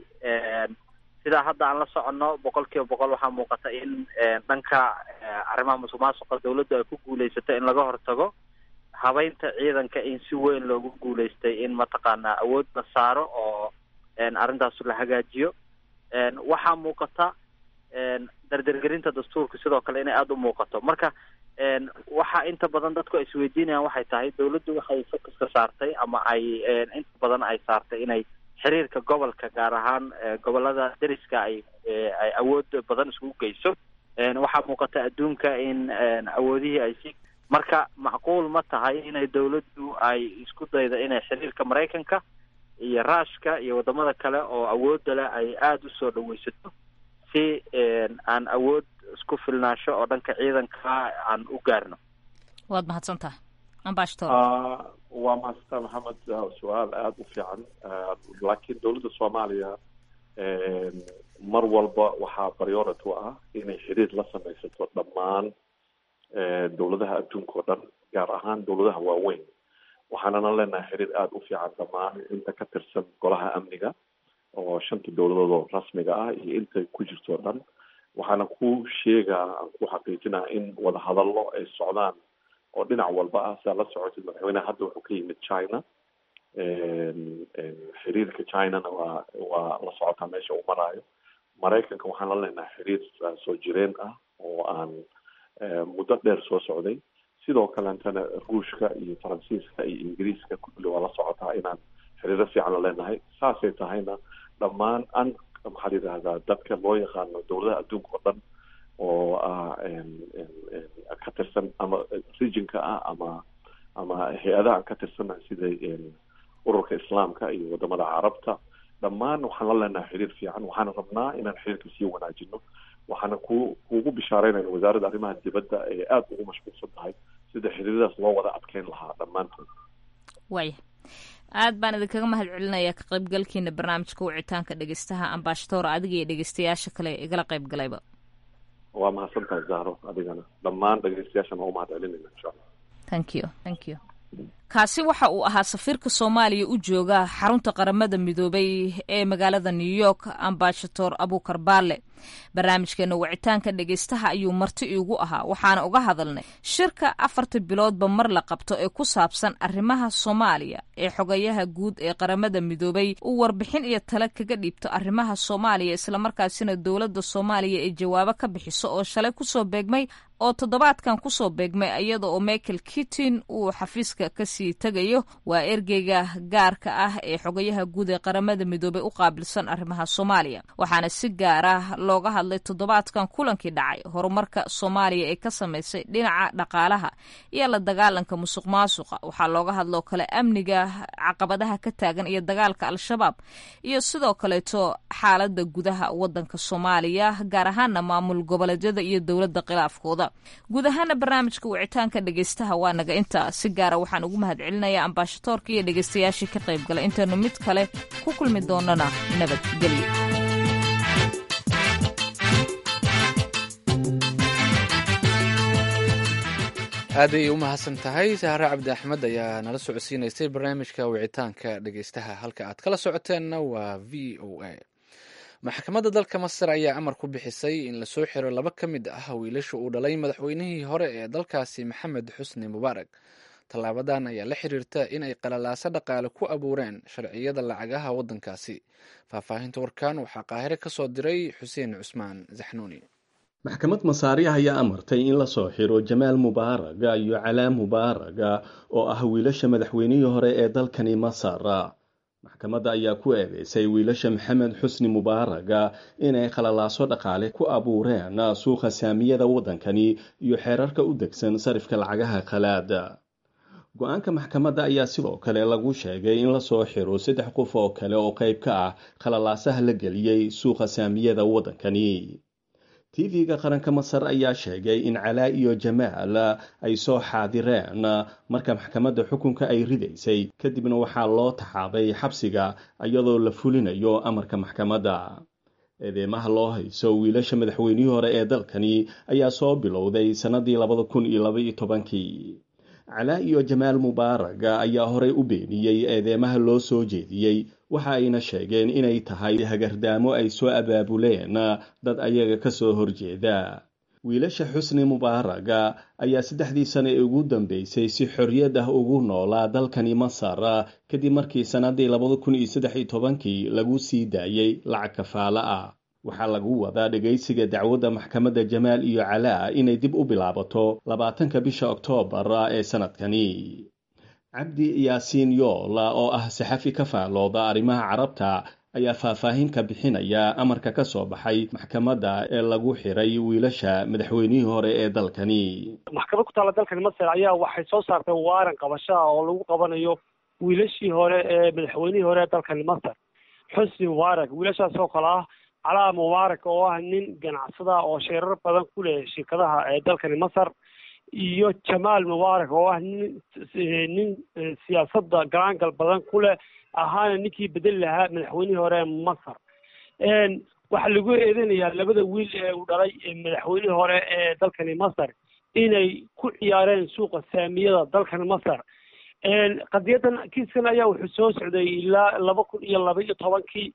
sidaa hadda aan la soconno boqol kiiba boqol waxaa muuqata in dhanka arrimaha musuq maasuqa dawladdu ay ku guulaysato in laga hortago habeynta ciidanka in si weyn loogu guulaystay in mataqaanaa awood la saaro oo arrintaas la hagaajiyo waxaa muuqata dardergerinta dastuurka sidoo kale inay aada u muuqato marka waxa inta badan dadku ay isweydiinayaan waxay tahay dawladdu waxay focuska saartay ama ay inta badan ay saartay inay xiriirka gobolka gaar ahaan gobolada deriska ay ay awood badan iskugu geyso waxaa muuqata adduunka in awoodihii ay si marka macquul ma tahay inay dawladdu ay isku daydo inay xiriirka maraykanka iyo ruushka iyo wadamada kale oo awoodda leh ay aada usoo dhaweysato si aan awood isku filnaasho oo dhanka ciidanka aan u gaarno waad mahadsan tahay ambashator waa mahadsantaa maxamed su-aal aada u fiican laakiin dowladda soomaaliya mar walba waxaa priority u ah inay xiriir la samaysato dhammaan dowladaha adduunka oo dhan gaar ahaan dowladaha waaweyn waxaanana leenahay xiriir aada u fiican dhammaan inta ka tirsan golaha amniga oo shanta dowladood oo rasmiga ah iyo inta ku jirto o dhan waxaana ku sheegaa aan ku xaqiijinaa in wadahadallo ay socdaan oo dhinac walba ah sidaa la socotid madaxweyneha hadda wuxuu ka yimid china xiriirka chinana waa waa la socotaa meesha uu maraayo maraykanka waxaan la leenahay xiriir soo jireen ah oo aan muddo dheer soo socday sidoo kaleetana ruushka iyo faransiiska iyo ingiriiska kulli waa la socotaa inaan xiriiro fiican la leenahay saasay tahayna dhammaan an maxaa la yidhahdaa dadka loo yaqaano dowladaha adduunka oo dhan oo ah ka tirsan ama regionka ah ama ama hay-adaha ka tirsana sida ururka islaamka iyo wadamada carabta dhammaan waxaan la leenahay xiriir fiican waxaana rabnaa inaan xiriirka sii wanaajino waxaana ku kuugu bishaareynayna wasaaradda arrimaha dibadda ee aada ugu mashquulsan tahay sida xiriiradaas loo wada adkeyn lahaa dhammaantood waaya aad baan idinkaga mahad celinayaa ka qaybgalkiina barnaamijka wicitaanka dhegeystaha ambashadoor adiga iyo dhegeystayaasha kale igala qayb galayba waa mahadsan tahay zahro adigana dhammaan dhegeystayaashana waa u mahad celinayna insha allah thank you thank you kaasi waxa uu ahaa safiirka soomaaliya u jooga xarunta qaramada midoobay ee magaalada new york ambasador abukar baale barnaamijkeena wicitaanka dhegeystaha ayuu marti iigu ahaa waxaana uga hadalnay shirka afarta biloodba mar la qabto ee ku saabsan arrimaha soomaaliya ee xogayaha guud ee qaramada midoobay uu warbixin iyo tale kaga dhiibto arrimaha soomaaliya islamarkaasina dowladda soomaaliya ay jawaabo ka bixiso oo shalay kusoo beegmay oo toddobaadkan kusoo beegmay iyada oo michael kittin uu xafiiska kasii tegayo waa ergeyga gaarka ah ee xogayaha guud ee qaramada midoobay u qaabilsan arrimaha soomaaliya waxaana si gaar ah looga hadlay toddobaadkan kulankii dhacay horumarka soomaaliya ee ka samaysay dhinaca dhaqaalaha iyo la dagaalanka musuq maasuqa waxaa looga hadloo kale amniga caqabadaha ka taagan iyo dagaalka al-shabaab iyo sidoo kaleeto xaalada gudaha wadanka soomaaliya gaar ahaana maamul goboleedyada iyo dowladda khilaafkooda guud ahaana barnaamijka wicitaanka dhegeystaha waa naga intaa si gaara waxaan ugu mahad celinayaa ambaashadoorka iyo dhegeystayaashii ka qayb galay intaynu mid kale ku kulmi doonana nabadgelyo aaday u mahadsan tahay sahre cabdi axmed ayaa nala socodsiinaysay barnaamijka wicitaanka dhegeystaha halka aad kala socoteenna waa v o a maxkamadda dalka masar ayaa amar ku bixisay in lasoo xiro laba ka mid ah wiilasha uu dhalay madaxweynihii hore ee dalkaasi maxamed xusni mubaarak tallaabadan ayaa la xiriirta in ay qalalaaso dhaqaale ku abuureen sharciyada lacagaha waddankaasi faahfaahinta warkan waxaa qaahire ka soo diray xuseen cusmaan zaxnuuni maxkamad masaariya ayaa amartay in lasoo xiro jamaal mubaaraga iyo calaam mubaaraga oo ah wiilasha madaxweynihii hore ee dalkani masar maxkamadda ayaa ku eedeysay wiilasha maxamed xusni mubaaraga inay khalalaaso dhaqaale ku abuureen suuqa saamiyada waddankani iyo xeerarka u degsan sarifka lacagaha khalaada go-aanka maxkamadda ayaa sidoo kale lagu sheegay in lasoo xiro saddex qof oo kale oo qayb ka ah khalalaasaha la geliyey suuqa saamiyada waddankani tv-ga qaranka masar ayaa sheegay in calaa iyo jamaal ay soo xaadireen marka maxkamadda xukunka ay ridaysay kadibna waxaa loo taxaabay xabsiga iyadoo la fulinayo amarka maxkamadda eedeymaha loo hayso wiilasha madaxweynihii hore ee dalkani ayaa soo bilowday sannadii labada kun iyo labaiyo tobankii calaa iyo jamaal mubaaraga ayaa horey u beeniyey eedeymaha loo soo jeediyey waxa ayna sheegeen inay tahay hagardaamo ay soo abaabuleen dad ayaga ka soo horjeeda wiilasha xusni mubaaraga ayaa saddexdii sane ee ugu dambeysay si xorriyad ah ugu noolaa dalkani masar kadib markii sannadii labada kun iyo saddex iyo tobankii lagu sii daayey lacag kafaalo ah waxaa lagu wadaa dhegaysiga dacwadda maxkamadda jamaal iyo calaa inay dib u bilaabato labaatanka bisha oktoobar ee sannadkani cabdi yaasiin yoola oo ah saxafi ka faalooda arrimaha carabta ayaa faahfaahin ka bixinaya amarka ka soo baxay maxkamadda ee lagu xiray wiilasha madaxweynihii hore ee dalkani maxkamad ku taalla dalkani masar ayaa waxay soo saartay waaran qabashaa oo lagu qabanayo wiilashii hore ee madaxweynihii hore ee dalkani masar xusni mubaarak wiilashaas oo kale ah calaa mubaarak oo ah nin ganacsada oo sheerar badan ku leh shirkadaha ee dalkani masar iyo jamaal mubaarak oo ah nin nin siyaasadda galaangal badan ku leh ahaana ninkii bedeli lahaa madaxweynihii hore ee masar waxaa lagu eedeynayaa labada wiil ee uu dhalay madaxweynihii hore ee dalkani masar inay ku ciyaareen suuqa saamiyada dalkani masar qadiyadan kiiskan ayaa wuxuu soo socday ilaa laba kun iyo laba iyo tobankii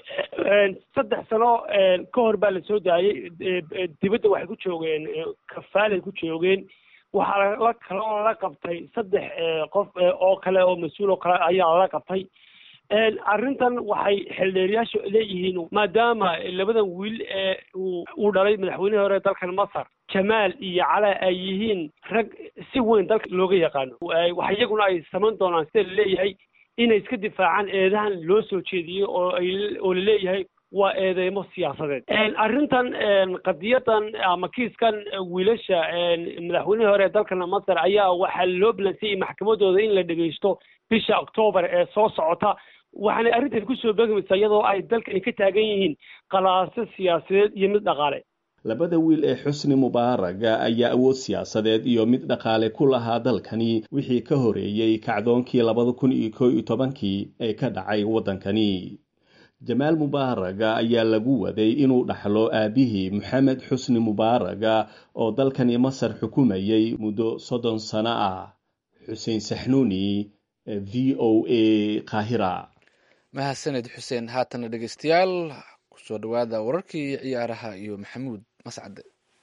saddex sano ka hor baa lasoo daayey dibadda waxay ku joogeen kafaalay ku joogeen waxaa la kaloo lala qabtay saddex qof oo kale oo mas-uul oo kale ayaa lala qabtay arrintan waxay xildheeriyaashu leeyihiin maadaama labadan wiil ee uu dhalay madaxweynihii hore dalkan masar jamaal iyo calaa ay yihiin rag si weyn dalka looga yaqaano wax iyaguna ay samayn doonaan sida laleeyahay inay iska difaacaan eedahan loo soo jeediyey oo ay oo laleeyahay waa eedeymo siyaasadeed arrintan qadiyadan ama kiiskan wiilasha madaxweynihii hore ee dalkan masar ayaa waxaa loo balansiyey maxkamadooda in la dhegeysto bisha octoobar ee soo socota waxaanay arrintan kusoo beegmaysaa iyadoo ay dalkani ka taagan yihiin qalaaso siyaasadeed iyo mid dhaqaale labada wiil ee xusni mubaaraga ayaa awood siyaasadeed iyo mid dhaqaale ku lahaa dalkani wixii ka horeeyey kacdoonkii labada kun iyo koo iyo tobankii ee ka dhacay waddankani jamaal mubaaraga ayaa lagu waday inuu dhaxlo aabihii maxamed xusni mubaaraga oo dalkani masar xukumayey muddo soddon sano ah xuseen saxnuuni v o a qaahira mahadsaned xuseen haatana dhegeystayaal kusoo dhawaada wararkii ciyaaraha iyo maxamuud mascade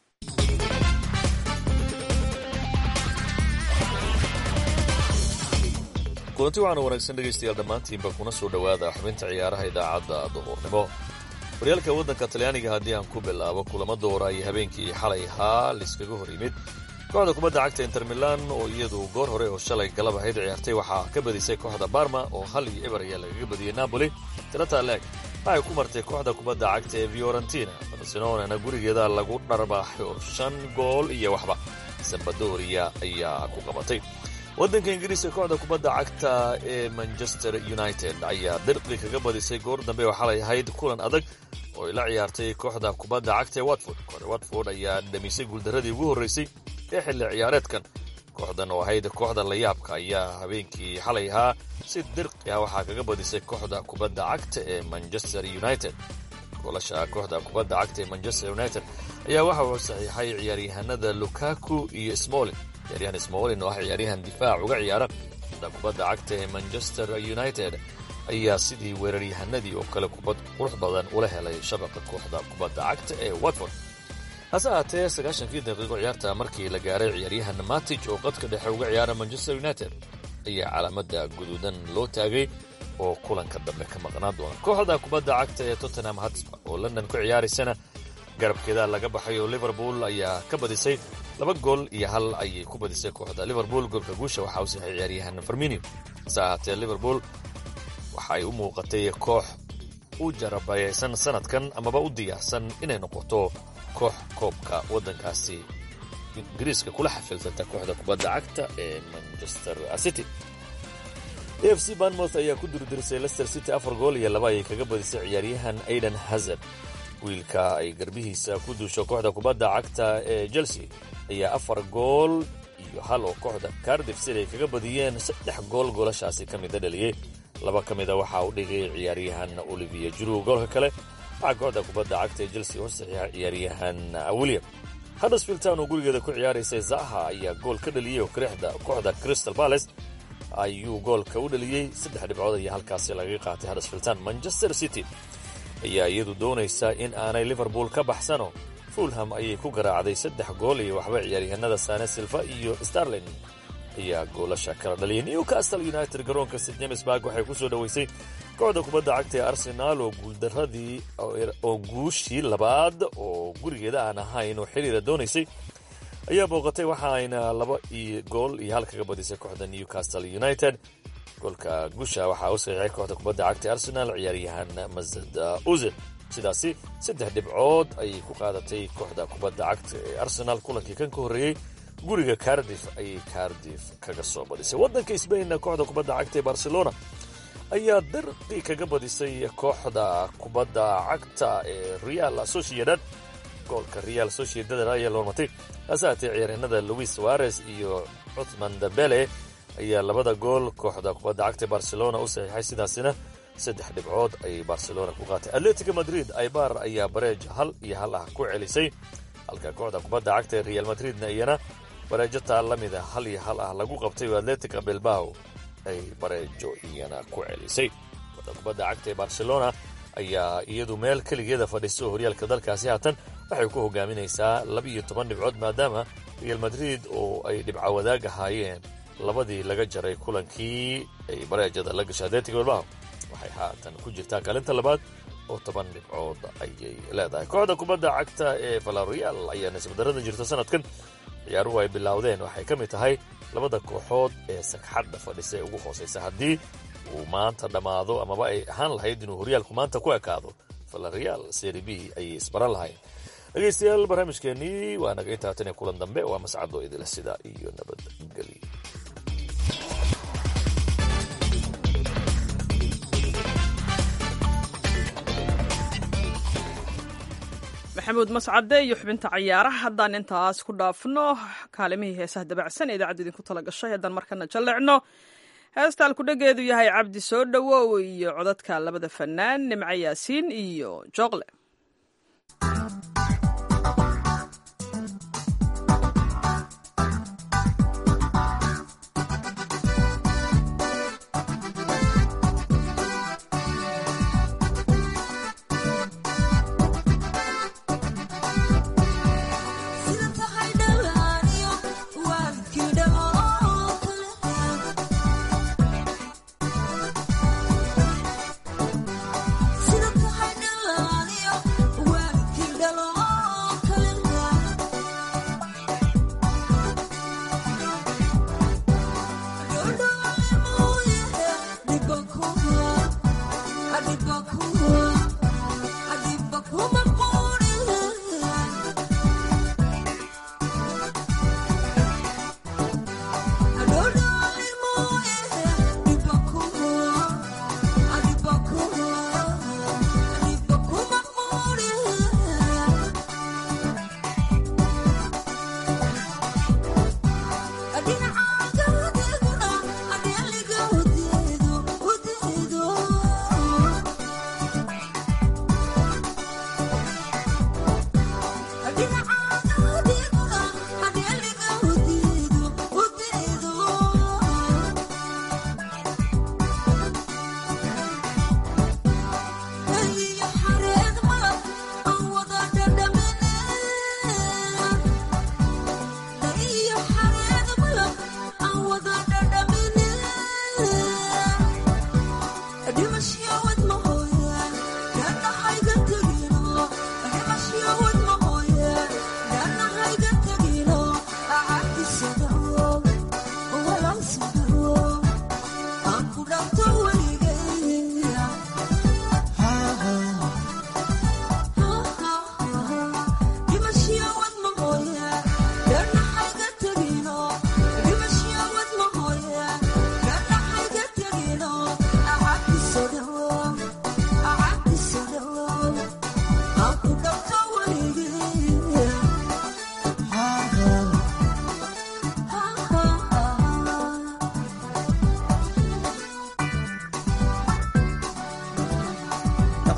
kulanti waxaana wanaagsan dhegaystayaal dhammaantiinba kuna soo dhowaada xubinta ciyaaraha idaacadda duhurnimo horyaalka waddanka talyaaniga haddii aan ku bilaabo kulamo doora iyo habeenkii xalay haa laiskaga hor yimid kooxda kubadda cagta inter milan oo iyadu goor hore oo shalay galab ahayd ciyaartay waxaa ka badisay kooxda barma oo hal iyo eber ayaa lagaga badiyey napoli tirata leeg waxay ku martay kooxda kubadda cagta ee fiorentina barcelonana gurigeeda lagu dharbaaxo shan gool iyo waxba sambadoria ayaa ku qabatay waddanka ingiriiska kooxda kubadda cagta ee manchester united ayaa dirqi kaga badisay goor dambe oo xalay ahayd kulan adag oo ay la ciyaartay kooxda kubadda cagta ee watford kooxda watford ayaa dhamisay guuldaradii ugu horreysay ee xilli ciyaareedkan kooxdan oo ahayd kooxda layaabka ayaa habeenkii xalay ahaa si dirqi ah waxaa kaga badisay kooxda kubadda cagta ee manchester united goolasha kooxda kubadda cagta ee manchester united ayaa waxa uu saxiixay ciyaaryahanada lukaku iyo smolin ciyaaryahan smolin oo ah ciyaaryahan difaac uga ciyaara kooxda kubadda cagta ee manchester united ayaa sidii weeraryahanadii oo kale kubad qurux badan ula helay shabaqa kooxda kubadda cagta ee watford hase ahaatee sagaashankii daqiiqo ciyaarta markii la gaaray ciyaaryahan matij oo qadka dhexe uga ciyaara manchester united ayaa calaamada guduudan loo taagay oo kulanka dambe ka maqnaan doona kooxda kubadda cagta ee tottenham hatsba oo london ku ciyaaraysana garabkeeda laga baxay oo liverpool ayaa ka badisay laba gool iyo hal ayay ku badisay kooxda liverpool goolka guusha waxaa u saxay ciyaaryahan farminio hase ahaatee liverpool waxa ay u muuqatay koox u jarabayaysan sanadkan amaba u diyaarsan inay noqoto koox koobka waddankaasi ingiriiska kula xafiltanta kooxda kubadda cagta ee manchester city a f c banmouth ayaa ku durdirisay lester city afar gool iyo laba ayay kaga badisay ciyaaryahan aidan hazard wiilka ay garbihiisa ku duusho kooxda kubadda cagta ee chelsea ayaa afar gool iyo hal oo kooxda cardif sid ay kaga badiyeen saddex gool goolashaasi ka mida dhaliyey laba ka mida waxaa u dhigay ciyaaryahan olivier juru goolka kale waxaa kooxda kubadda cagta ee chelsea hor saxiixa ciyaaryahan william huddersfield town oo gurigeeda ku ciyaaraysay zaha ayaa gool ka dhaliyey oo kirixda kooxda crystal palace ayuu goolka u dhaliyey saddex dhibcood ayaa halkaasi lagaga qaatay huddersfield town manchester city ayaa iyadu doonaysa in aanay liverpool ka baxsano fulham ayay ku garaacday saddex gool iyo waxba ciyaaryahanada sane silva iyo starlin ayaa goolasha kala dhaliyay newcastle united garoonka st james bark waxay ku soo dhoweysay kooxda kubadda cagta ee arsenaal oo guuldaradii oo guushii labaad oo gurigeeda aan ahayn oo xiriira doonaysay ayaa booqatay waxa ayna laba iyo gool iyo hal kaga badisay kooxda newcastle united goolka guusha waxaa u saxiixay kooxda kubadda cagta ee arsenal ciyaaryahan mazad uzil sidaasi saddex dhibcood ayay ku qaadatay kooxda kubadda cagta ee arsenal kulankii kan ka horreeyey guriga cardif ayay cardif kaga soo badisay waddanka sbainna kooxda kubadda cagta ee barcelona ayaa dirqi kaga badisay kooxda kubadda cagta ee real sociedad goolka real sociedad ayaa loormatay hase haatee ciyaaryahanada louis suarez iyo cuthman dambele ayaa labada gool kooxda kubadda cagta barcelona u saxiixay sidaasina saddex dhibcood ayay barcelona ku qaatay atletico madrid aibar ayaa bareej hal iyo hal ah ku celisay halka kooxda kubadda cagta ee real madridna iyana bareejo taa la mida hal iyo hal ah lagu qabtay oo atletica bilbao ay bareejo iyana ku celisay kooxda kubadda cagta ee barcelona ayaa iyadu meel keligeeda fadhiso horyaalka dalkaasi haatan waxay ku hogaaminaysaa laba-iyo toban dhibcood maadaama real madrid oo ay dhibco wadaag ahaayeen labadii laga jaray kulankii ay bareejada la gashay atletic bilbao waxay haatan ku jirtaa kaalinta labaad oo toban dhibcood ayay leedahay kooxda kubadda cagta ee valarial ayaa nisbadarada jirta sanadkan ciyaaruhu ay bilowdeen waxay ka mid tahay labada kooxood ee sagxadda fadhisa ee ugu hooseysa haddii uu maanta dhammaado amaba ay ahaan lahayd inuu horyaalku maanta ku ekaado valarial seri b ayay isbaran lahayn dhegaystayaal barnaamijkeenii waa naga intaa tan iyo kulan dambe waa mascado idila sida iyo nabadgelyo maxamuud mascade iyo xubinta cayaaraha haddaan intaas ku dhaafno kaalimihii heesaha dabacsan ee idaacaddu idinku tala gashay haddaan markana jallecno heesta alkudhageedu yahay cabdi soo dhowow iyo codadka labada fanaan nimco yaasiin iyo jooqle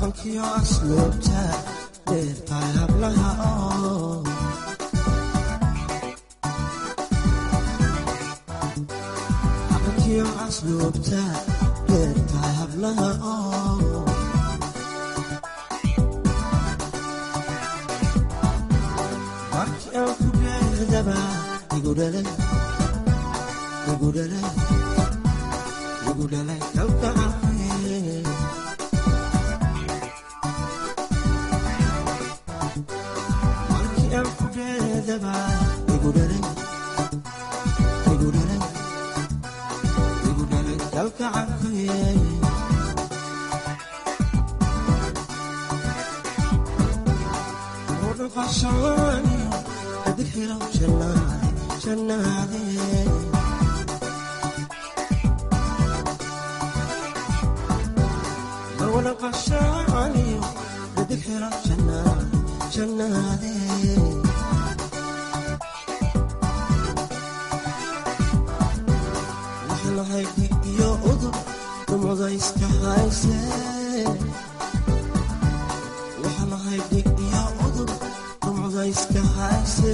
dhaqankiyo asluubta dheertahay hablaha oo dhaqankiyo asluubta dheertahay hablaha oo markii aan ku dheerdaba igu dhalay igu dhalay igu dhalay kalgacalkee markii aan ku dheerdaba igu dhalay igu dhalay igu dhalay kalgacalkee dhaqashani adixiro jannaade jannaade wadhaqashani adixiro jannaade jannaade waxlahay dig iyo udur dumada iska hayse waxlahay dig iyo udur dumada iska hayse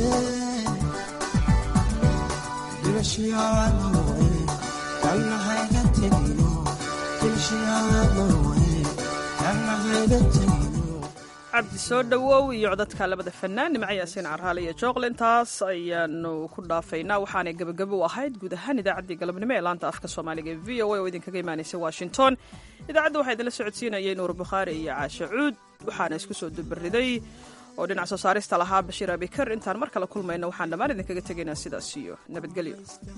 dimashiyaanoe kalnahayga tegino dimashiyaanoe kalnahayga tegino cabdi soo dhowow iyo codadka labada fanaan nimco yaasiin carraale iyo jooqle intaas ayaanu ku dhaafaynaa waxaanay gebagabo u ahayd guud ahaan idaacaddii galabnimo ee laanta afka soomaaliga ee v o a oo idinkaga imaanaysa washington idaacadda waxaa idinla socodsiinayay nuur bukhaari iyo caashe cuud waxaana isku soo dubariday oo dhinac soo saarista lahaa bashiir abikar intaan mar kale kulmayno waxaan dhammaan idinkaga tegaynaa sidaas iyo nabadgelyo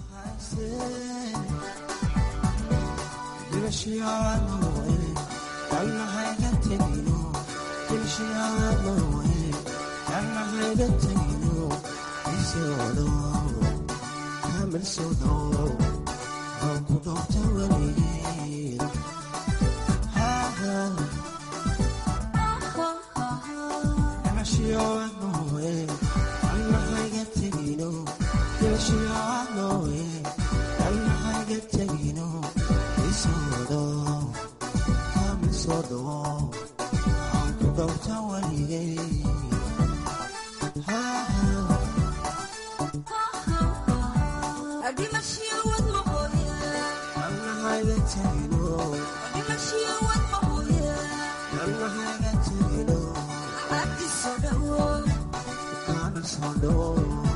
dimashiyaanoe kalnahayga tegino dimashiyaanoe kalnahayga tegino isoodo kamil soodo aan ku dhowta weligeen dimashiyaanoe kalnahayga tegino dimashiyaanoe kalnahayga tegino isoodo kamil soodo aan ku dhowta weligeen kalnahayga tegino kalnahayga tegino kana soo dhowo